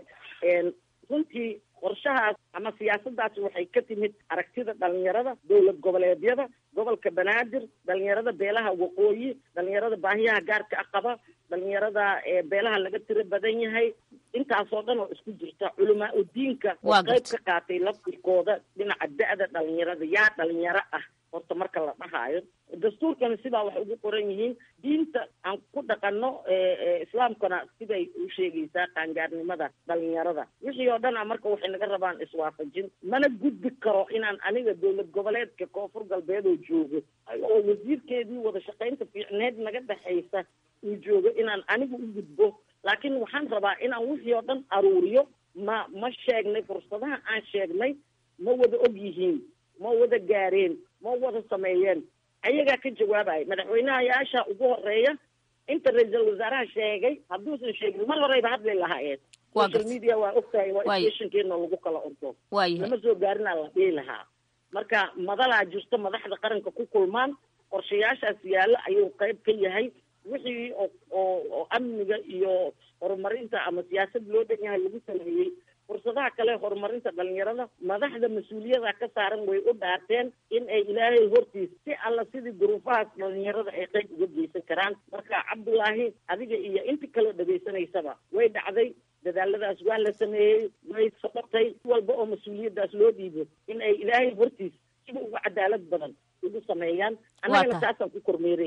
runtii qorshahaas ama siyaasadaas waxay ka timid aragtida dhalinyarada dowlad goboleedyada gobolka banaadir dhalinyarada beelaha waqooyi dhalinyarada baahiyaha gaarka a qaba dhalinyarada beelaha laga tiro badan yahay intaasoo dhan oo isku jirta culamaa udiinka oo qayb ka qaatay laftirkooda dhinaca da-da dhalinyarada yaa dhalinyaro ah horta marka la dhahaayo dastuurkana sidaa waxay ugu qoran yihiin diinta aan ku dhaqano islaamkana siday u sheegaysaa qaangaarnimada dhalinyarada wixii oo dhan a marka waxay naga rabaan iswaafajin mana gudbi karo inaan aniga dowlad goboleedka koonfur galbeed oo joogo oo wasiirkeedii wada shaqaynta fiicneed naga dhexaysa uu joogo inaan aniga u gudbo laakiin waxaan rabaa inaan wixii oo dhan aruuriyo ma ma sheegnay fursadaha aan sheegnay ma wada og yihiin ma wada gaareen ma wada sameeyeen ayagaa ka jawaabaya madaxweynahayaasha ugu horeeya inta ra-iisul wasaaraha sheegay hadduusan sheegin mar horeyba hadli lahaayeen social media waa ogtahay waa stationkeena lagu kala ordo lama soo gaarinaa la dhihi lahaa marka madalaa jirto madaxda qaranka ku kulmaan qorshayaashaas yaalla ayuu qayb ka yahay wixii oo oo oo amniga iyo horumarinta ama siyaasad loo dhan yahay lagu sameeyey fursadaha kale horumarinta dhalinyarada madaxda mas-uuliyada ka saaran way u dhaarteen in ay ilaahay hortiis si alla sidii duruufahaas dhalinyarada ay qayb uga geysan karaan marka cabdullaahi adiga iyo inta kaloo dhegaysanaysaba way dhacday dadaaladaas waa la sameeyey way soqotay walba oo mas-uuliyadaas loo dhiibo in ay ilaahay hortiis sida uga cadaalad badan ugu sameeyaan annagana saasaan ku kormeeraynaa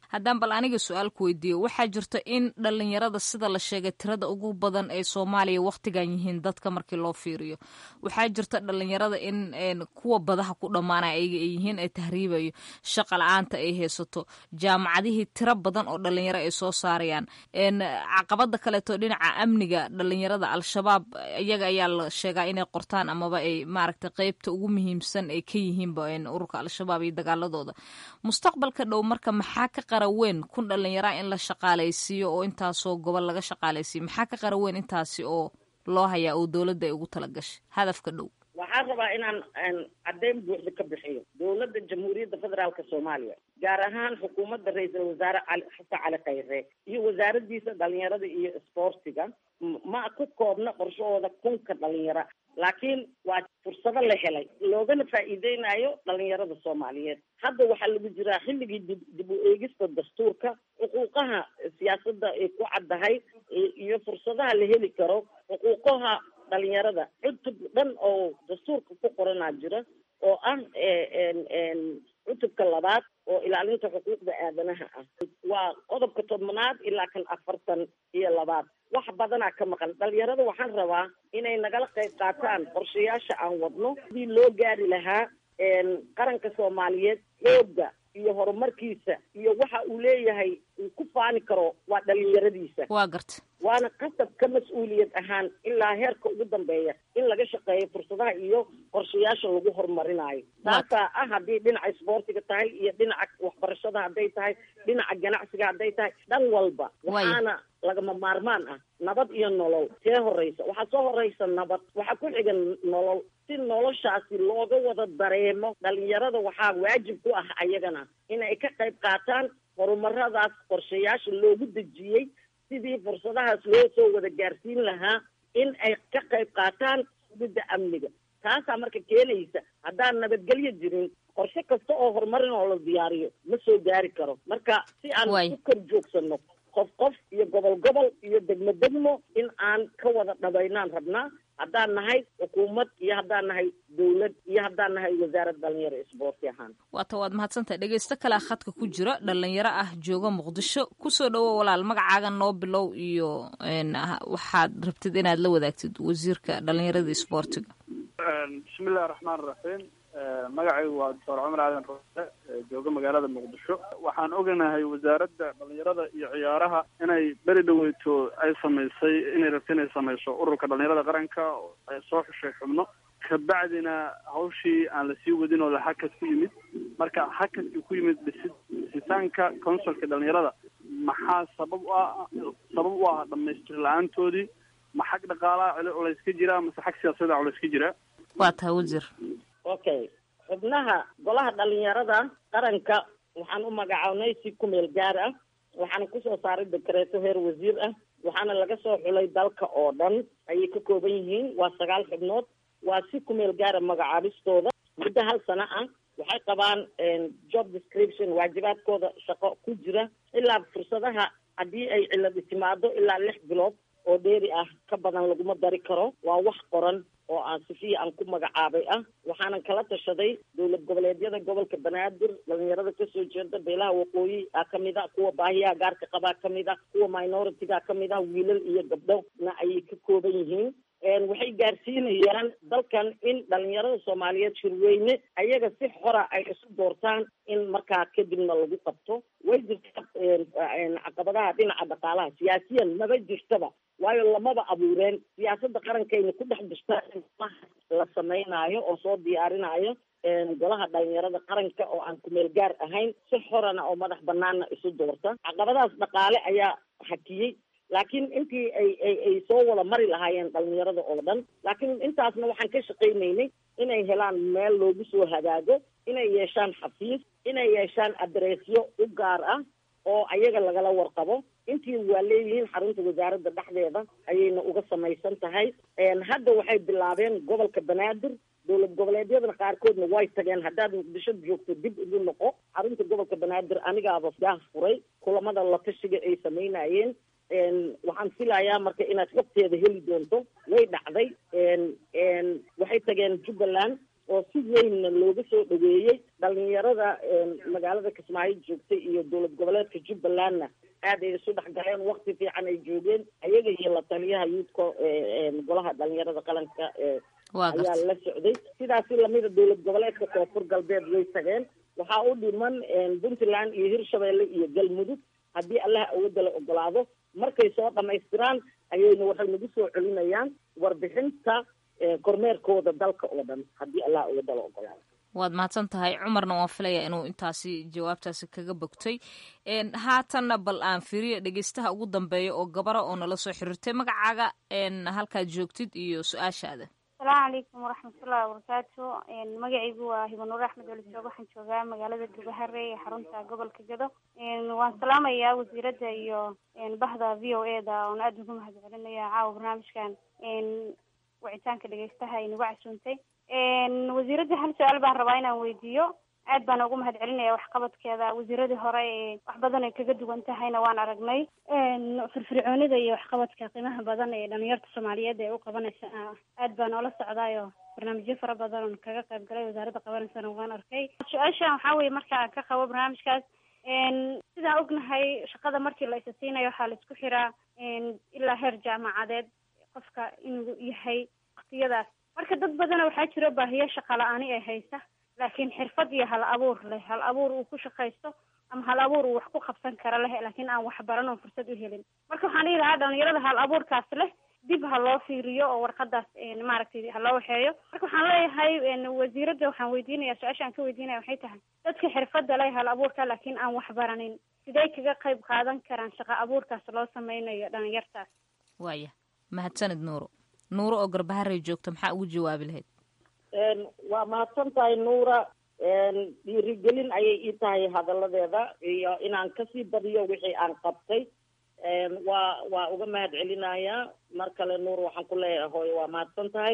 haddaan bal aniga su-aal ku weydiiyo waxaa jirta in dhalinyarada sida la sheegay tirada ugu badan ee soomaaliya wakhtigan yihiin dadka markii loo fiiriyo waxaa jirta dhalinyarada in kuwa badaha ku dhammaanaya ayaga ay yihiin ee tahriibayo shaqa la-aanta ay haysato jaamacadihii tiro badan oo dhalinyaro ay soo saarayaan caqabada kaleeto dhinaca amniga dhalinyarada al-shabaab iyaga ayaa la sheegaa inay qortaan amaba ay maaragtay qeybta ugu muhiimsan ay ka yihiinba ururka al-shabaab iyo dagaaladooda mustaqbalka dhow marka maxaa ka qara weyn kun dhalinyaraa in la shaqaalaysiiyo oo intaasoo gobol laga shaqaalaysiiyo maxaa ka qara weyn intaasi oo loo hayaa oo dowladda ay ugu talagashay hadafka dhow waxaan rabaa inaan caddeyn buuxda ka bixiyo dowladda jamhuuriyadda federaalka soomaaliya gaar ahaan xukuumadda ra-iisul wasaare cali xasan cali khayre iyo wasaaraddiisa dhalinyarada iyo isboortiga ma ku koobna qorshahooda kunka dhalinyaro laakiin waa fursado la helay loogana faa'iideynayo dhalinyarada soomaaliyeed hadda waxaa lagu jiraa xilligii dib dib u eegista dastuurka xuquuqaha siyaasadda ay ku caddahay iyo fursadaha la heli karo xuquuqaha dhalinyarada cutub dhan oo dastuurka ku qoranaa jira oo ah cutubka labaad oo ilaalinta xuquuqda aadanaha ah waa qodobka tobnaad ilaa kan afartan iyo labaad wax badanaa ka maqan dhalinyarada waxaan rabaa inay nagala qayb qaataan qorshayaasha aan wadno sidii loo gaari lahaa qaranka soomaaliyeed xooga iyo horumarkiisa iyo waxa uu leeyahay uu ku faani karo waa dhalinyaradiisa waa garta waana qasab ka mas-uuliyad ahaan ilaa heerka ugu dambeeya in laga shaqeeyo fursadaha iyo qorshayaasha lagu horumarinayo taasaa ah haddii dhinaca isboortiga tahay iyo dhinaca waxbarashada hadday tahay dhinaca ganacsiga hadday tahay dhan walba waxaana lagama maarmaan ah nabad iyo nolol see horeysa waxaa soo horeysa nabad waxaa ku xiga nolol si noloshaasi looga wada dareemo dhalinyarada waxaa waajib ku ah ayagana inay ka qayb qaataan horumaradaas qorshayaasha loogu dejiyey sidii fursadahaas loo soo wada gaarsiin lahaa in ay ka qayb qaataan sugidda amniga taasaa marka keenaysa haddaan nabadgelyo jirin qorshe kasta oo horumarin oo la diyaariyo ma soo gaari karo marka si aan u kor joogsano qof qof iyo gobol gobol iyo degmo degmo in aan ka wada dhabaynaan rabnaa haddaan nahay xukuumad iyo haddaan nahay dowlad iyo haddaan nahay wasaarad dhalinyaro isboorti ahaan waata waad mahadsantahay dhegeysto kalea khadka ku jira dhalinyaro ah jooga muqdisho kusoo dhawo walaal magacaaga noo bilow iyo waxaad rabtid inaad la wadaagtid wasiirka dhalinyarada isboortiga bismillahi raxmaan raxiim magacaygu waa doctor cumar aadan roose jooga magaalada muqdisho waxaan oganahay wasaaradda dhalinyarada iyo ciyaaraha inay beri dhaweyto ay samaysay inay rabto inay samayso ururka dhalinyarada qaranka ay soo xushay xubno kabacdina hawshii aan lasii wadin oo la hakad ku yimid marka hakadkii ku yimid dhisid dhisitaanka consulka dhalinyarada maxaa sabab u ah sabab u ah dhamaystir la-aantoodii ma xag dhaqaalaha culays ka jira mase xag siyaasada culays ka jira waa tahay wasiir okay xubnaha golaha dhalinyarada qaranka waxaan u magacawnay si ku meel gaar ah waxaana kusoo saaray dekreeto heer wasiir ah waxaana laga soo xulay dalka oo dhan ayay ka kooban yihiin waa sagaal xubnood waa si ku meel gaara magacaabistooda muddo hal sano ah waxay qabaan job description waajibaadkooda shaqo ku jira ilaa fursadaha haddii ay ciladi timaado ilaa lix bilood oo dheeri ah ka badan laguma dari karo waa wax qoran oo aan sifiya aan ku magacaabay ah waxaanan kala tashaday dowlad goboleedyada gobolka banaadir dhalinyarada kasoo jeeda beelaha waqooyi a kamid a kuwa baahiyaha gaarka qabaa kamid a kuwa minoritiga kamid ah wiilal iyo gabdhona ayay ka kooban yihiin waxay gaarsiinayaan dalkan in dhalinyarada soomaaliyeed shirweyne ayaga si xora ay isu doortaan in markaa kadibna lagu qabto way jirta caqabadaha dhinaca dhaqaalaha siyaasiyan maba jirtaba waayo lamaba abuureen siyaasadda qarankayna ku dhex jirta la sameynaayo oo soo diyaarinaayo golaha dhalinyarada qaranka oo aan kumeel gaar ahayn si xorana oo madax banaana isu doorta caqabadahaas dhaqaale ayaa hakiyey laakiin intii ay ay ay soo wada mari lahaayeen dhalinyarada oo dhan laakiin intaasna waxaan ka shaqaynaynay inay helaan meel loogu soo hagaago inay yeeshaan xafiis inay yeeshaan adreesyo u gaar ah oo ayaga lagala warqabo intii waa leeyihiin xarunta wasaaradda dhexdeeda ayayna uga samaysan tahay hadda waxay bilaabeen gobolka banaadir dowlad goboleedyadana qaarkoodna way tageen haddaad muqdisho joogto dib ugu noqo xarunta gobolka banaadir anigaaba gaah furay kulamada la tashiga ay samaynayeen waxaan filayaa marka inaad xogteeda heli doonto way dhacday waxay tageen jubbaland oo si weynna looga soo dhaweeyey dhalinyarada magaalada kismaayo joogtay iyo dowlad goboleedka jubbalandna aad ay isu dhex galeen wakti fiican ay joogeen ayaga iyo la taliyaha yuudka golaha dhalinyarada qaranka ayaa la socday sidaasi lamida dowlad goboleedka koonfur galbeed way tageen waxaa u dhiman puntland iyo hirshabelle iyo galmudug haddii allaha awoodda la ogolaado markay soo dhamaystiraan ayayna waxay nagu soo celinayaan warbixinta kormeerkooda dalka oo dhan haddii allaha awoodda la ogolaado waad mahadsan tahay cumarna waan filaya inuu intaasi jawaabtaasi kaga bogtay haatanna bal aan firiyo dhegeystaha ugu dambeeya oo gabara oo nala soo xiriirtay magacaaga halkaad joogtid iyo su-aashaada asalaamu calaykum waraxmatullahi wabarakaatu magacaygu waa hibanuur axmed welisoog waxaan joogaa magaalada gubahare ee xarunta gobolka gado waan salaamayaa wasiiradda iyo bahda v o e da oon aada ugu mahad celinaya caawa barnaamijkan wicitaanka dhegeystaha ay nagu casuuntay wasiiradda hal su-aal baan rabaa inaan weydiiyo aad baan ugu mahad celinaya waxqabadkeeda wasiiradii hore ee wax badan ay kaga duwan tahayna waan aragnay firfircoonida iyo waxqabadka qiimaha badan ee dhalinyarta soomaaliyeed ee u qabanaysa aad baan oola socdaayo barnaamijyo fara badan oon kaga qayb galay wasaaradda qabanaysana waan arkay su-aashan waxaa weye marka aan ka qabo barnaamijkaas sidaan ognahay shaqada markii la isa siinayo waxaa la isku xiraa ilaa heer jaamacadeed qofka inuu yahay waktiyadaas marka dad badana waxaa jiro baahiyo shaqa la-aani ee haysa laakiin xirfad iyo hal abuur leh hal abuur uu ku shaqaysto ama hal abuur uu wax ku qabsan karo leh laakiin aan wax baran oo fursad u helin marka waxaan dhihi lahaa dhalinyarada hal abuurkaas leh dib ha loo fiiriyo oo warqadaas maaragtay ha loo waxeeyo marka waxaan leeyahay wasiiradda waxaan weydiinaya su-aasha aan ka weydiinaya waxay tahay dadka xirfadda leh hal abuurka laakiin aan wax baranin sidee kaga qayb qaadan karaan shaqa abuurkaas loo sameynayo dhalinyartaas waaya mahadsanid nuuro nuuro oo garbaharey joogta maxaa ugu jawaabi lahayd waa mahadsan tahay nuura dhiirigelin ayay ii tahay hadalladeeda iyo inaan kasii badiyo wixii aan qabtay waa waa uga mahad celinayaa mar kale nuur waxaan ku leeyahay hooyo waa mahadsan tahay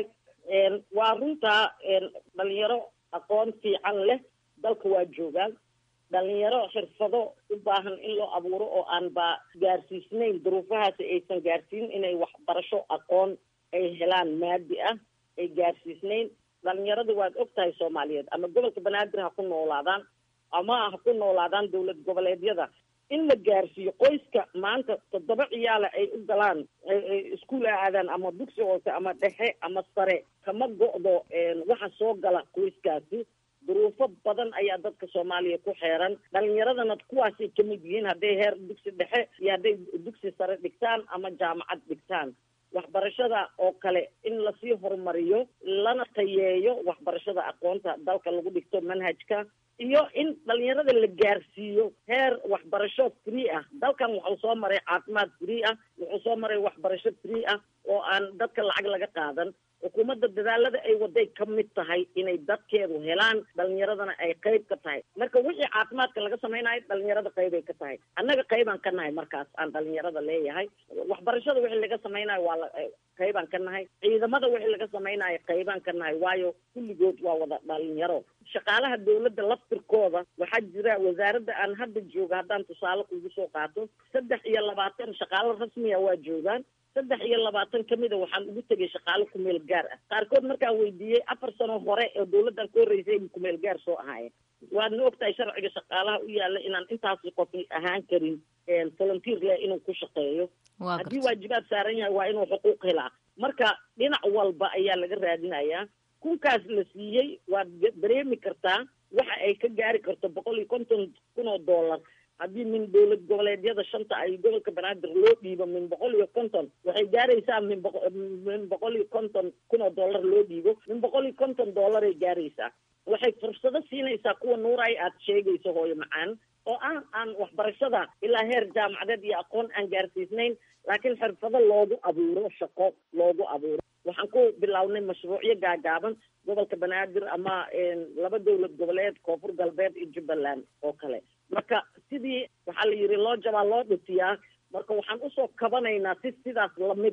waa runtaa dhalinyaro aqoon fiican leh dalka waa joogaan dhalinyaro xirfado u baahan in loo abuuro oo aan ba gaarsiisnayn duruufahaasi aysan gaarsiin inay waxbarasho aqoon ay helaan maadi ah ay gaarsiisnayn dhalinyarada waad og tahay soomaaliyeed ama gobolka banaadir ha ku noolaadaan ama ha ku noolaadaan dowlad goboleedyada in la gaarsiiyo qoyska maanta toddoba ciyaala ay u galaan iskuul aadaan ama dugsi hoose ama dhexe ama sare kama go'do waxa soo gala qoyskaasi duruufo badan ayaa dadka soomaaliya ku xeeran dhalinyaradana kuwaasay kamid yihiin hadday heer dugsi dhexe iyo hadday dugsi sare dhigtaan ama jaamacad dhigtaan waxbarashada oo kale in lasii horumariyo lana tayeeyo waxbarashada aqoonta dalka lagu dhigto manhajka iyo in dhalinyarada la gaarsiiyo heer waxbarasho free ah dalkan wuxuu soo maray caafimaad free ah wuxuu soo maray waxbarasho free ah oo aan dadka lacag laga qaadan xukuumadda dadaalada ay waday ka mid tahay inay dadkeedu helaan dhalinyaradana ay qayb ka tahay marka wixii caafimaadka laga samaynayo dhalinyarada qaybay ka tahay annaga qaybaan ka nahay markaas aan dhalinyarada leeyahay waxbarashada wixii laga samaynayo waa la qaybaan ka nahay ciidamada wixii laga samaynayo qaybaan ka nahay waayo kulligood waa wada dhalinyaro shaqaalaha dawladda laftirkooda waxaa jira wasaaradda aan hadda jooga haddaan tusaale kugu soo qaato saddex iyo labaatan shaqaalo rasmiya waa joogaan saddex iyo labaatan kamida waxaan ugu tegay shaqaalo kumeel gaar ah qaarkood markaan weydiiyey afar sano hore oo dawladdan ka horreysay kumeel gaar soo ahaayeen waadna ogtahay sharciga shaqaalaha u yaalla inaan intaasi qof ahaan karin volunteer leh inuu ku shaqeeyo haddii waajibaad saaran yahay waa inuu xuquuq helaa marka dhinac walba ayaa laga raadinayaa kunkaas la siiyey waad dareemi kartaa waxa ay ka gaari karto boqol iyo konton kun oo dollar haddii min dowlad goboleedyada shanta ay gobolka banaadir loo dhiibo min boqol iyo konton waxay gaaraysaa min boqo min boqol iyo konton kun oo dollar loo dhiibo min boqol iyo konton dollaray gaaraysaa waxay fursado siinaysaa kuwa nuuray aad sheegayso hooyo macaan oo ah aan waxbarashada ilaa heer jaamacadeed iyo aqoon aan gaarsiisnayn laakiin xirfado loogu abuuro shaqo loogu abuuro waxaan ku bilownay mashruucyo gaagaaban gobolka banaadir ama laba dowlad goboleed koonfur galbeed iyo jubbaland oo kale marka sidii waxaa la yidhi loo jabaa loo dhutiyaa marka waxaan usoo kabanaynaa si sidaas lamid ah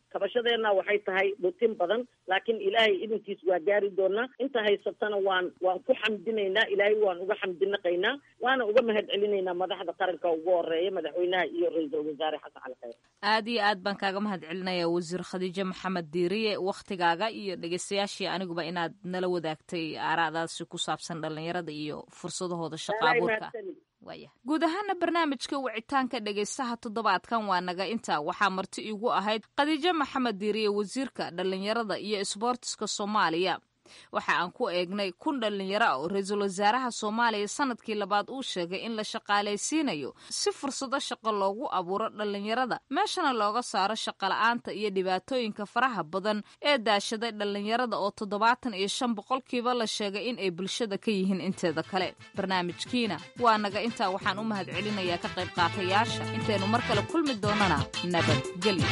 kabashadeenna waxay tahay dhutin badan laakiin ilaahay idinkiis waa gaari doonaa inta haysatana waan waan ku xamdinaynaa ilaahay waan uga xamdinaqaynaa waana uga mahad celinaynaa madaxda qaranka ugu horeeya madaxweynaha iyo ra-iisul wasaare xasan cali khayr aad iyo aad baan kaaga mahad celinaya wasiir khadiijo maxamed diiriye wakhtigaaga iyo dhegeystayaashii aniguba inaad nala wadaagtay aaraadaasi ku saabsan dhalinyarada iyo fursadahooda shaqa abuurka waaya guud ahaana barnaamijka wicitaanka dhegaystaha toddobaadkan waa naga intaa waxaa marti iigu ahayd khadiijo maxamed diiriye wasiirka dhallinyarada iyo isboortiska soomaaliya waxa aan ku eegnay kun dhallinyaro ah oo ra-iisul wasaaraha soomaaliya sanadkii labaad uu sheegay in la shaqaalaysiinayo si fursado shaqo loogu abuuro dhallinyarada meeshana looga saaro shaqola'aanta iyo dhibaatooyinka faraha badan ee daashaday dhallinyarada oo toddobaatan iyo shan boqolkiiba la sheegay in ay bulshada ka yihiin inteeda kale barnaamijkiina waa naga intaa waxaan u mahad celinayaa ka qayb qaatayaasha intaynu mar kale kulmi doonana nabadgelyo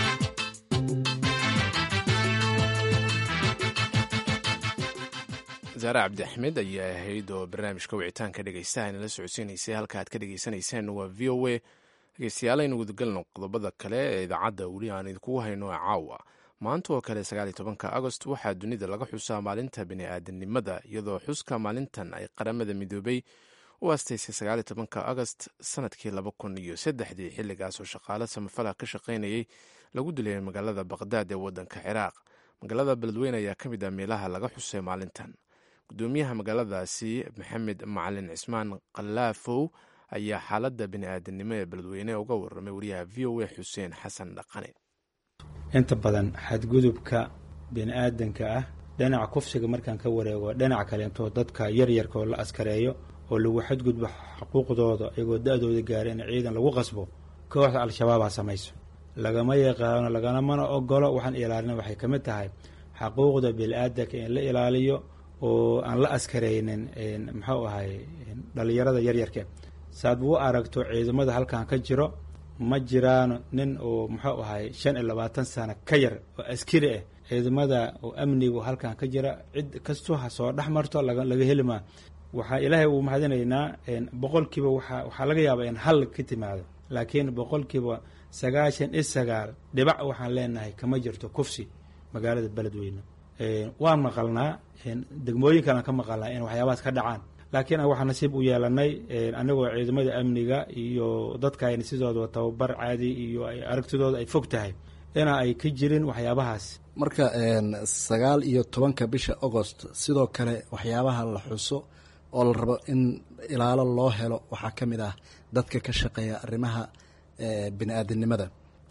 zaare cabdi axmed ayaa ahayd oo barnaamijka wicitaanka dhegeystaha inala socodsiinaysay halka aad ka dhegeysaneyseen waa v o a dhegeystayaal aynu gudagalno qodobada kale ee idaacadda weli aan idinkugu hayno caawa maanta oo kale sagaal iyo tobanka agost waxaa dunida laga xusaa maalinta bini-aadanimada iyadoo xuska maalintan ay qaramada midoobay u astaysay sagaal iyo tobanka agost sanadkii laba kun iyo saddexdii xilligaas oo shaqaale samafala ka shaqaynayay lagu dilay magaalada baqdaad ee waddanka ciraaq magaalada beledweyne ayaa ka mid ah meelaha laga xusay maalintan gudoomiyaha magaaladaasi maxamed macalin cismaan kalaafow ayaa xaaladda bini-aadanimo ee beledweyne uga waramay wariyaha v o a xuseen xasan dhaqane inta badan xadgudubka bini-aadanka ah dhinaca kufsiga markaan ka wareego dhinaca kaleentoo dadka yaryarka oo la askareeyo oo lagu xadgudbo xuquuqdooda iyagoo da-dooda gaara in ciidan lagu qasbo kooxda al-shabaabaa samayso lagama yaqaano lagamana ogolo waxaan ilaalina waxay ka mid tahay xaquuqda bini-aadanka in la ilaaliyo oo aan la askaraynin muxuu ahay dhalinyarada yaryarka saad u aragto ciidamada halkan ka jiro ma jiraan nin oo muxuu ahay shan iyo labaatan sano ka yar oo askari ah ciidamada oo amnigu halkan ka jira cid kastoo ha soo dhex marto laga helimaa waxaa ilaahay uu mahadinaynaa boqolkiiba waa waxaa laga yaabaa in hal ka timaado laakiin boqolkiiba sagaashan iyo sagaal dhibac waxaan leenahay kama jirto kufsi magaalada beledweyne waan maqalnaa degmooyin kalan ka maqalnaa in waxyaabahaas ka dhacaan laakiin waxaa nasiib u yeelanay anagoo ciidamada amniga iyo dadkaayna sidooda tababar caadi iyo aragtidooda ay fog tahay ina ay ka jirin waxyaabahaas marka sagaal iyo tobanka bisha agost sidoo kale waxyaabaha la xuso oo la rabo in ilaalo loo helo waxaa ka mid ah dadka ka shaqeeya arrimaha bini-aadinimada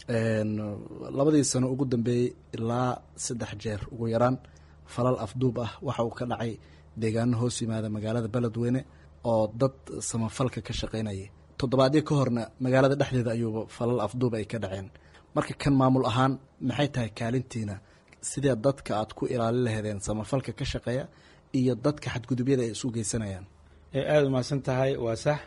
labadii sano ugu dambeeyey ilaa saddex jeer ugu yaraan falal afduub ah waxa uu ka dhacay deegaano hoos yimaada magaalada beledweyne oo dad samafalka ka shaqaynayay toddobaadyo ka horna magaalada dhexdeeda ayuuba falal afduub ay ka dhaceen marka kan maamul ahaan maxay tahay kaalintiina sidee dadka aad ku ilaalin laheedeen samafalka ka shaqeeya iyo dadka xadgudubyada ay isu geysanayaan aada umahadsan tahay waa sax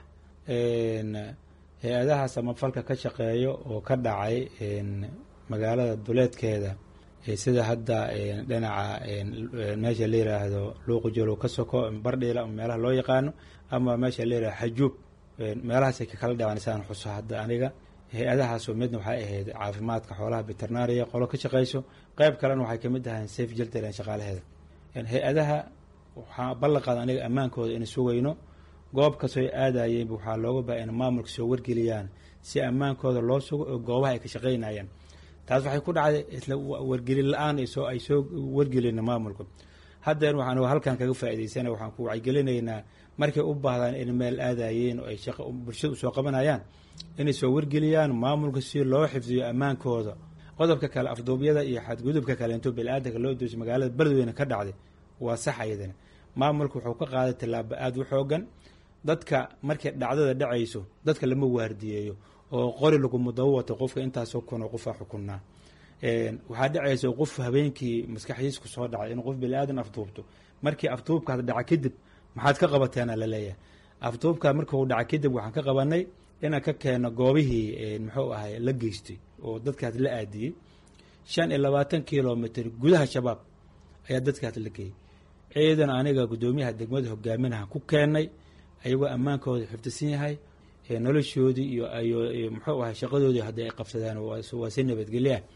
hay-adaha samafalka ka shaqeeyo oo ka dhacay magaalada duleedkeeda sida hadda dhinaca meesha la yiraahdo luuqujolow ka soko bardhiila meelaha loo yaqaano ama meesha la yirahdo xajuub meelahaasay kakala dhaceen saan xuso hadda aniga hay-adahaasoo midna waxay ahayd caafimaadka xoolaha veterinaria qolo ka shaqeyso qeyb kalena waxay kamid ahayn safe jiltaren shaqaalaheeda hay-adaha waxaa ballanqaada aniga ammaankooda in sugayno goob kastoo ay aadayeen waxaa looga baa in maamulka soo wargeliyaan si ammaankooda loo sugo oo goobaha ay ka shaqeynayaan taas waxay ku dhacday isla wargelin la-aan soo ay soo wargelina maamulka haddeer waxaan halkan kaga faa'idaysana waxaan ku wacyigelinaynaa markay u baahdaan in meel aadayeen oo ay shaqo bulshada usoo qabanayaan inay soo wargeliyaan maamulka si loo xifdiyo ammaankooda qodobka kale afduubyada iyo xadgudubka kaleento bili-aadanka loo doosi magaalada beledweyne ka dhacday waa sax ayadana maamulka wuxuu ka qaaday tallaabo aada u xoogan dadka markay dhacdada dhacayso dadka lama waardiyeeyo oo qori laguma daba wato qofka intaasoo kunoo qofaa xukunaa waxaa dhacaysa qof habeenkii maskaxdiis ku soo dhacay in qof bili-aadan afduubto markii afduubkaas dhaca kadib maxaad ka qabateena laleeyahay afduubkaa markuu dhaca kadib waxaan ka qabanay inaan ka keeno goobihii muxuu ahay la geystay oo dadkaas la aadiyey shan iyo labaatan kilomitr gudaha shabaab ayaa dadkaas la geeyey ciidan aniga guddoomiyaha degmada hogaaminaha ku keenay ayagoo ammaankooda xifdisan yahay noloshoodii iyo muxuu ahay shaqadoodii haddii ay qabsadaan waa si nabadgelyaah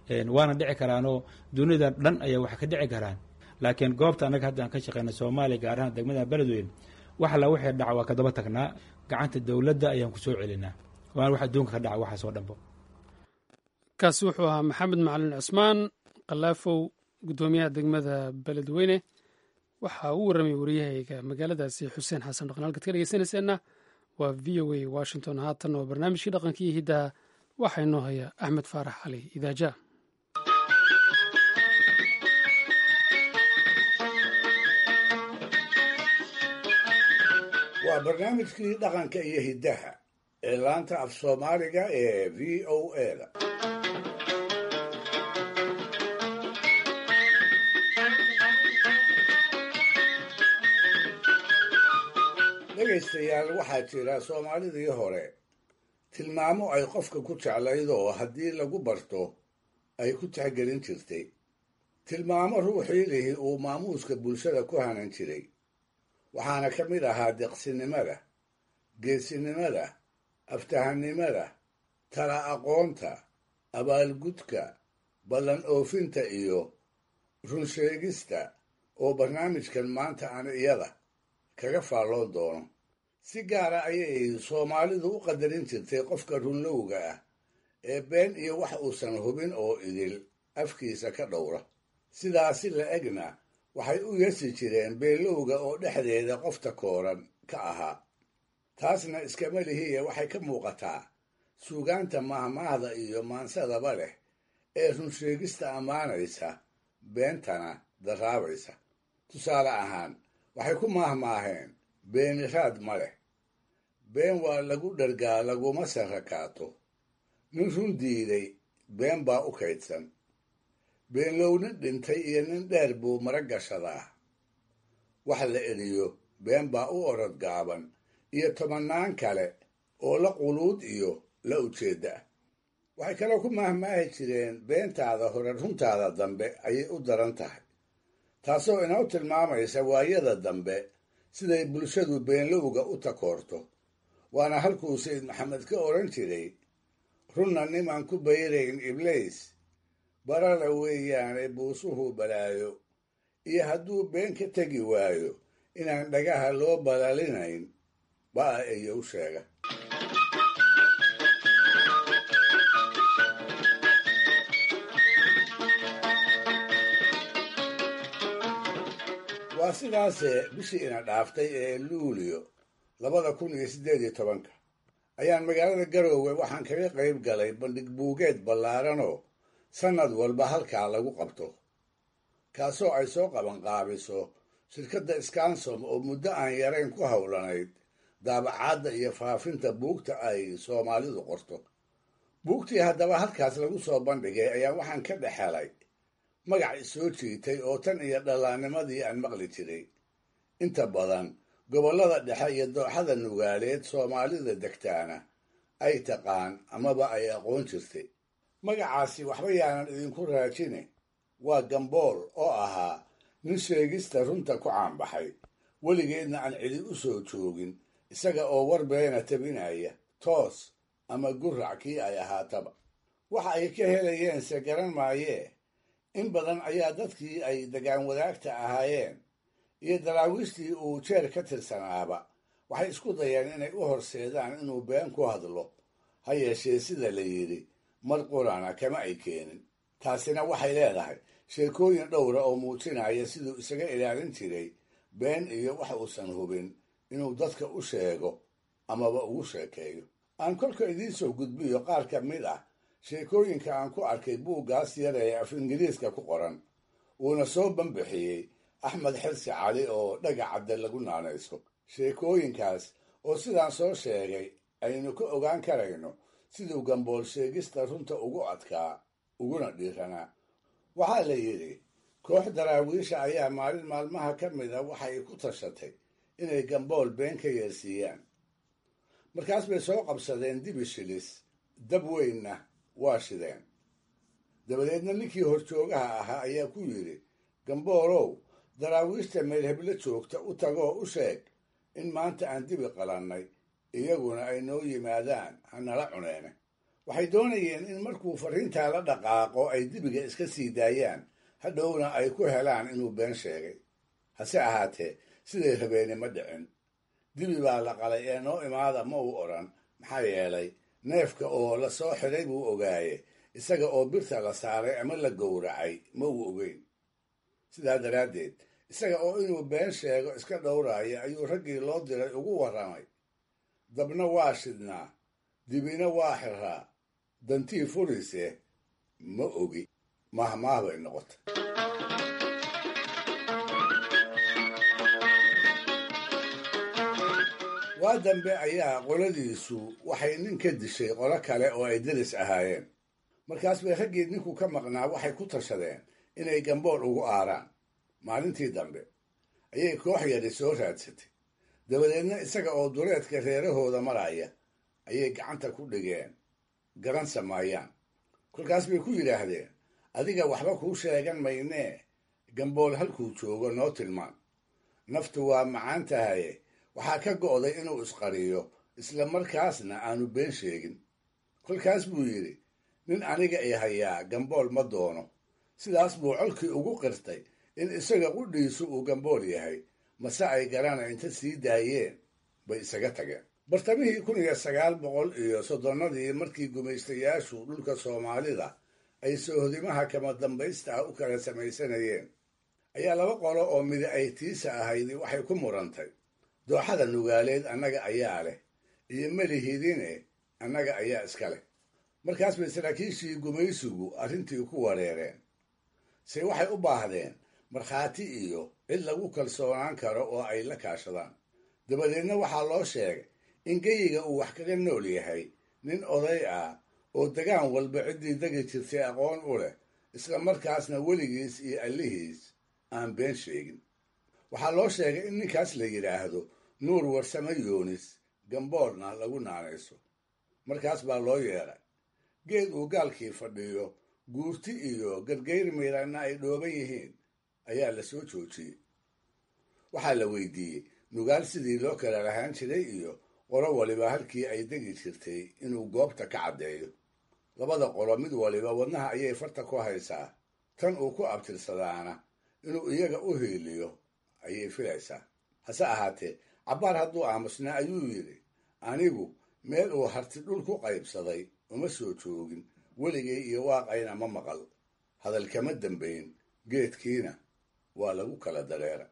waana dhici karaanoo dunida dhan ayaa wax ka dhici karaan laakiin goobta annaga hadda aan ka shaqeyna soomaaliya gaar ahaan degmada beledweyn wax alla wixii dhaca waa kadaba tagnaa gacanta dowladda ayaan ku soo celinaa waana wax adduunka ka dhaca waxaas oo dhanbo kaasi wuxuu ahaa maxamed macalin cusmaan kalaafow guddoomiyaha degmada beledweyne waxa uu warramay wariyahayga magaaladaasi xuseen xasan dhaqan halkaad ka dhegeysanayseena waa v o a washington haatan oo barnaamijkii dhaqankii hiddaha waxaa inoo haya axmed faarax cali idaaja waa barnaamijkii dhaqanka iyo hiddaha ee laanta af soomaaliga ee v o a da dhegaystayaal waxaa jira soomaalidii hore tilmaamo ay qofka ku jeclayd oo haddii lagu barto ay ku tixgelin jirtay tilmaamo ruuxii lihi uu maamuuska bulshada ku hanan jiray waxaana ka mid ahaa deqsinimada geesinimada aftahannimada tala aqoonta abaalgudka ballan oofinta iyo runsheegista oo barnaamijkan maanta aan iyada kaga faalloon doono si gaara ayay soomaalidu u qadarin jirtay qofka runlowga ah ee been iyo wax uusan hubin oo idil afkiisa ka dhowra sidaasi la egna waxay u yeesi jireen beelowga oo dhexdeeda qofta kooran ka ahaa taasna iskama lihiye waxay ka muuqataa suugaanta mahmaahda iyo maansadaba leh ee runsheegista ammaanaysa beentana darraabaysa tusaale ahaan waxay ku maahmaaheen beeniraad ma leh been waa lagu dhargaa laguma sarrakaato nin run diiday been baa u kaydsan beenlow nin dhintay iyo nin dheer buu mara gashadaa wax la eriyo been baa u orod gaaban iyo tobannaan kale oo la quluud iyo la ujeedda ah waxay kaloo ku maahmaahi jireen beentaada hore runtaada dambe ayay u daran tahay taasoo inoo tilmaamaysa waayada dambe siday bulshadu beenlowga u takoorto waana halkuu sayid maxamed ka odhan jiray runna nimaan ku bayrayn ibliis barara weeyaane buusuhu balaayo iyo hadduu been ka tegi waayo inaan dhagaha loo balalinayn baa iyow sheega waa sidaasee bishii ina dhaaftay ee luulio labada kun iyo siddeed iyo tobanka ayaan magaalada garoowe waxaan kaga qayb galay bandhig buugeed ballaaranoo sannad walba halkaa lagu qabto kaasoo ay soo qabanqaabiso shirkadda skansom oo muddo aan yarayn ku howlanayd daabacaadda iyo faafinta buugta ay soomaalidu qorto buugtii haddaba halkaas lagu soo bandhigay ayaa waxaan ka dhex helay magac isoo jiitay oo tan iyo dhallaannimadii aan maqli jiray inta badan gobollada dhexe iyo dooxada nugaaleed soomaalida degtaana ay taqaan amaba ay aqoon jirtay magacaasi waxba yaanan idinku raajine waa gambool oo ahaa nin sheegista runta ku caanbaxay weligeedna aan cidi u soo joogin isaga oo war beena tabinaya toos ama gurac kii ay ahaataba waxa ay ka helayeense garan maayee in badan ayaa dadkii ay degaan wadaagta ahaayeen iyo daraawiishtii uu jeer ka tirsanaaba waxay isku dayeen inay u horseedaan inuu been ku hadlo ha yeeshee sida la yidhi mar qurana kama ay keenin taasina waxay leedahay sheekooyin dhowra oo muujinaya siduu isaga ilaalin jiray been iyo wax uusan hubin inuu dadka u sheego amaba ugu sheekeeyo aan kolka idiin soo gudbiyo qaar ka mid ah sheekooyinka aan ku arkay buuggaas yar ee af ingiriiska ku qoran uuna soo banbixiyey axmed xirsi cali oo dhagacadde lagu naanayso sheekooyinkaas oo sidaan soo sheegay aynu ka ogaan karayno siduu gambool sheegista runta ugu adkaa uguna dhiiranaa waxaa la yidhi koox daraawiisha ayaa maalin maalmaha ka mida waxay ku tashatay inay gambool been ka yeersiiyaan markaas bay soo qabsadeen dibi shilis dab weynna waa shideen dabadeedna ninkii horjoogaha ahaa ayaa ku yidhi gamboolow daraawiishta meelheblo joogta u tagoo u sheeg in maanta aan dibi qalannay iyaguna ay noo yimaadaan hanala cuneene waxay doonayeen in markuu fariintaa la dhaqaaqo ay dibiga iska sii daayaan hadhowna ay ku helaan inuu been sheegay hase ahaatee siday rabeeni ma dhicin dibi baa la qalay ee noo imaada ma uu odhan maxaa yeelay neefka oo la soo xidhay buu ogaaye isaga oo birta la saaray ama la gowracay ma uu ogeyn sidaa daraaddeed isaga oo inuu been sheego iska dhowraaya ayuu raggii loo diray ugu warramay dabna waa shidnaa dibina waa xiraa dantii furise ma ogi mahmaah bay noqotay waa dambe ayaa qoladiisu waxay nin ka dishay qolo kale oo ay deris ahaayeen markaas bay raggii ninku ka maqnaa waxay ku tashadeen inay gambool ugu aaraan maalintii dambe ayay koox yari soo raadsatay dabadeedna isaga oo duleedka reerahooda maraya ayay gacanta ku dhigeen garan samaayaan kolkaas bay ku yidhaahdeen adiga waxba kuu sheegan maynee gambool halkuu joogo noo tilmaan naftu waa macaan tahaye waxaa ka go'day inuu isqariyo isla markaasna aanu been sheegin kolkaas buu yidhi nin aniga i hayaa gambool ma doono sidaas buu colkii ugu qirtay in isaga qudhiisu uu gambool yahay mase ay garana inta sii daayeen bay isaga tageen bartamihii kun iyo sagaal boqol iyo soddonnadii markii gumaystayaashu dhulka soomaalida ay soohodimaha kama dambaysta ah u kala samaysanayeen ayaa laba qolo oo midi ay tiisa ahaydi waxay ku murantay dooxada nugaaleed annaga ayaa leh iyo melihidine annaga ayaa iska leh markaas bay saraakiishii gumaysigu arrintii ku wareereen se waxay u baahdeen markhaati iyo cid lagu kalsoonaan karo oo ay la kaashadaan dabadeedna waxaa loo sheegay in geyiga uu wax kaga nool yahay nin oday ah oo degaan walba ciddii degi jirtay aqoon u leh isla markaasna weligiis iyo allihiis aan been sheegin waxaa loo sheegay in ninkaas la yidhaahdo nuur warsame yoonis gamboolna lagu naanayso markaas baa loo yeedhay geed uu gaalkii fadhiyo guurti iyo gargayr miiranna ay dhooban yihiin ayaa la soo joojiyey waxaa la weydiiyey nugaal sidii loo kala lahaan jiray iyo qolo waliba halkii ay degi jirtay inuu goobta ka caddeeyo labada qolo mid waliba wadnaha ayay farta ku haysaa tan uu ku abtirsadaana inuu iyaga u hiiliyo ayay filaysaa hase ahaatee cabbaar hadduu aamusnaa ayuu yidhi anigu meel uu harti dhul ku qaybsaday uma soo joogin weligay iyo waaqayna ma maqal hadal kama dambayn geedkiina waa lagu kala dareera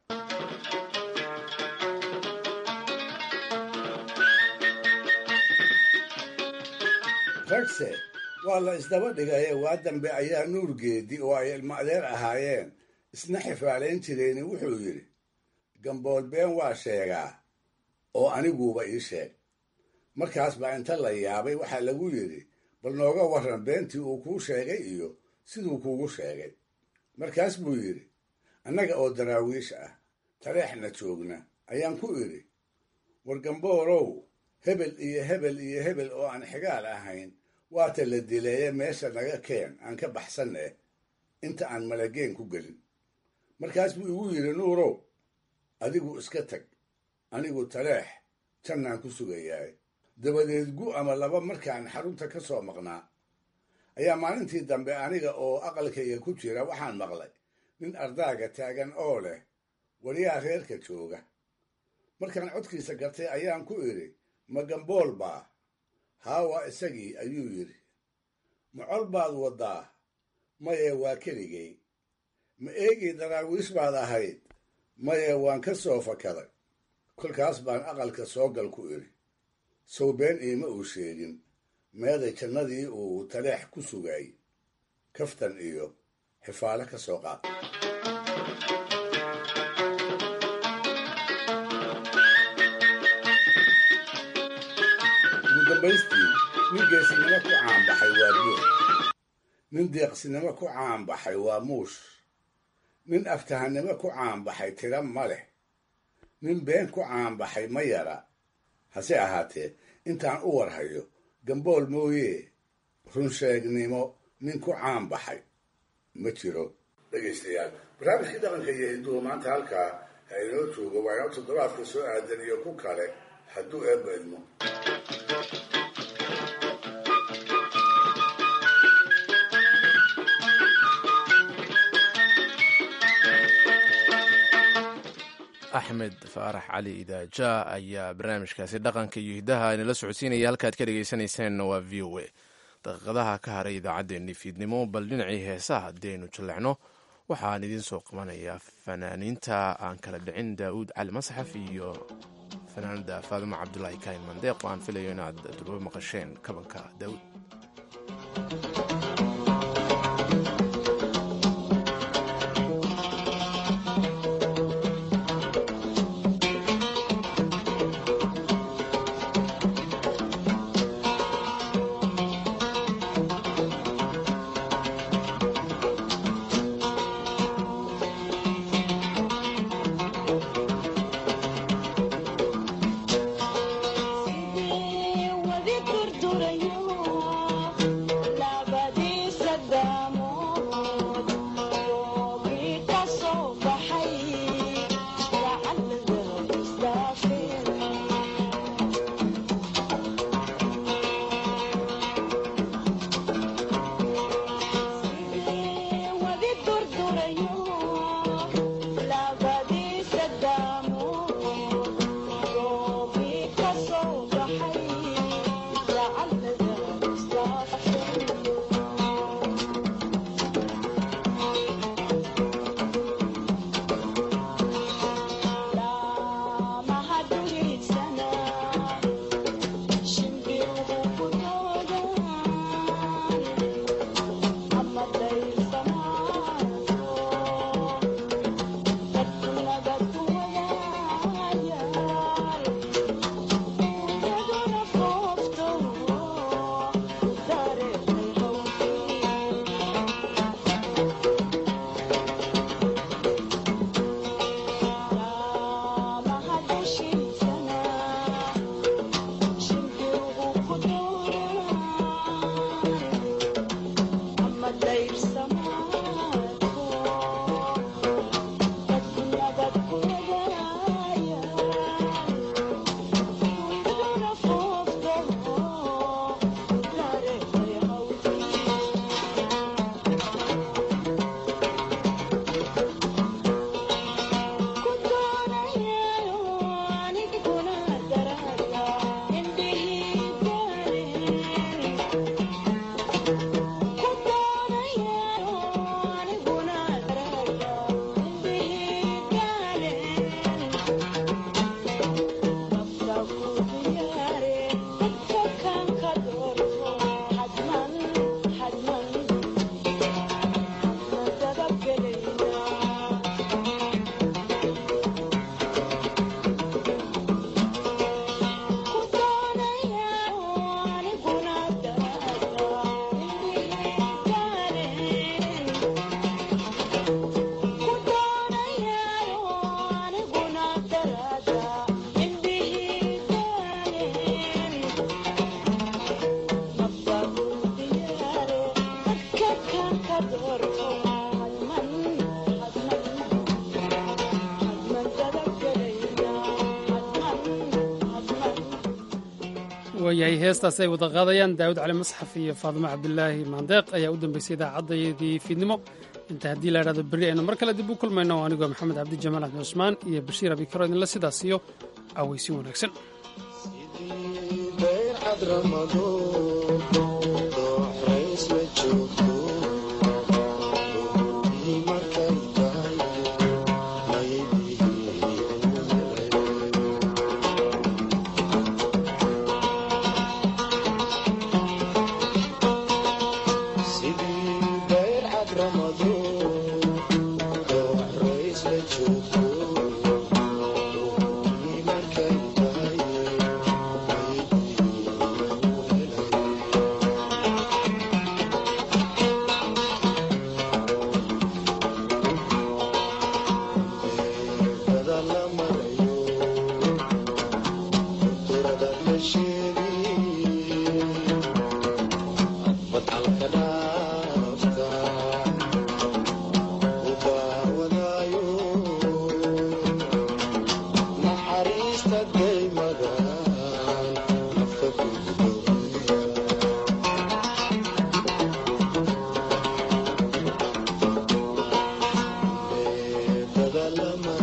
ragse waa la isdaba dhigaye waa dambe ayaa nuurgeedi oo ay ilmo adeer ahaayeen isna xifaalayn jireeni wuxuu yidhi gambool been waa sheegaa oo aniguuba ii sheeg markaas baa inta la yaabay waxaa lagu yidhi bal nooga warran beentii uu kuu sheegay iyo siduu kuugu sheegay markaas buu yidhi annaga oo daraawiish ah tareexna joogna ayaan ku idhi war gamboolow hebel iyo hebel iyo hebel oo aan xigaal ahayn waata la dileeye meesha naga keen aan ka baxsan eh inta aan malageen ku gelin markaas buu igu yidhi nuurow adigu iska tag anigu taleex jannaan ku sugayahay dabadeed gu ama laba markaan xarunta ka soo maqnaa ayaa maalintii dambe aniga oo aqalkayga ku jira waxaan maqlay nin ardaaga taagan oo leh wariyaa reerka jooga markaan codkiisa gartay ayaan ku idhi ma gambool baa haawa isagii ayuu yidhi ma col baad waddaa maye waa keligay ma eegii daraawiish baad ahayd maye waan ka soo fakaday kolkaas baan aqalka soogal ku idhi sow been iima uu sheegin meeday jannadii uu taleex ku sugay kaftan iyo xifaale ka soo qaad ugu dambaystii nin geesinimo ku caanbaxay waa buur nin deeqsinimo ku caanbaxay waa muush nin aftahannimo ku caanbaxay tira ma leh nin been ku caanbaxay ma yara hase ahaatee intaan u warhayo gambool mooye runsheegnimo nin ku caanbaxay ma jiro dhegaystayaal barnaamijkii dhaqanka iyo hinduhu maanta halkaa ha inoo joogo waa inoo toddobaadka soo aadan iyo ku kale hadduu eebba idmo axmed faarax cali idaaja ayaa barnaamijkaasi dhaqanka iyo hiddaha inala socodsiinaya halkaad ka dhegaysanaysaanna waa v o a daqiiqadaha ka haray idaacaddeenni fiidnimo bal dhinacii heesaha haddaynu jallecno waxaan idiin soo qabanayaa fanaaniinta aan kala dhicin daa'uud cali masxaf iyo fanaanada faadimo cabdulaahi kaahin mandeeq oo aan filayo inaad durbo maqasheen kabanka daa'uud waayahay heestaas ay wada qaadayaan daawud cali masxaf iyo faadimo cabdilaahi maandeeq ayaa u dambeysay idaacaddayadii fiidnimo inta haddii la idhahdo berri aynu mar kale dib u kulmayno anigoo maxamed cabdi jamaal axmed cusmaan iyo bashiir abikaro idinla sidaas iyo aweysin wanaagsan Lama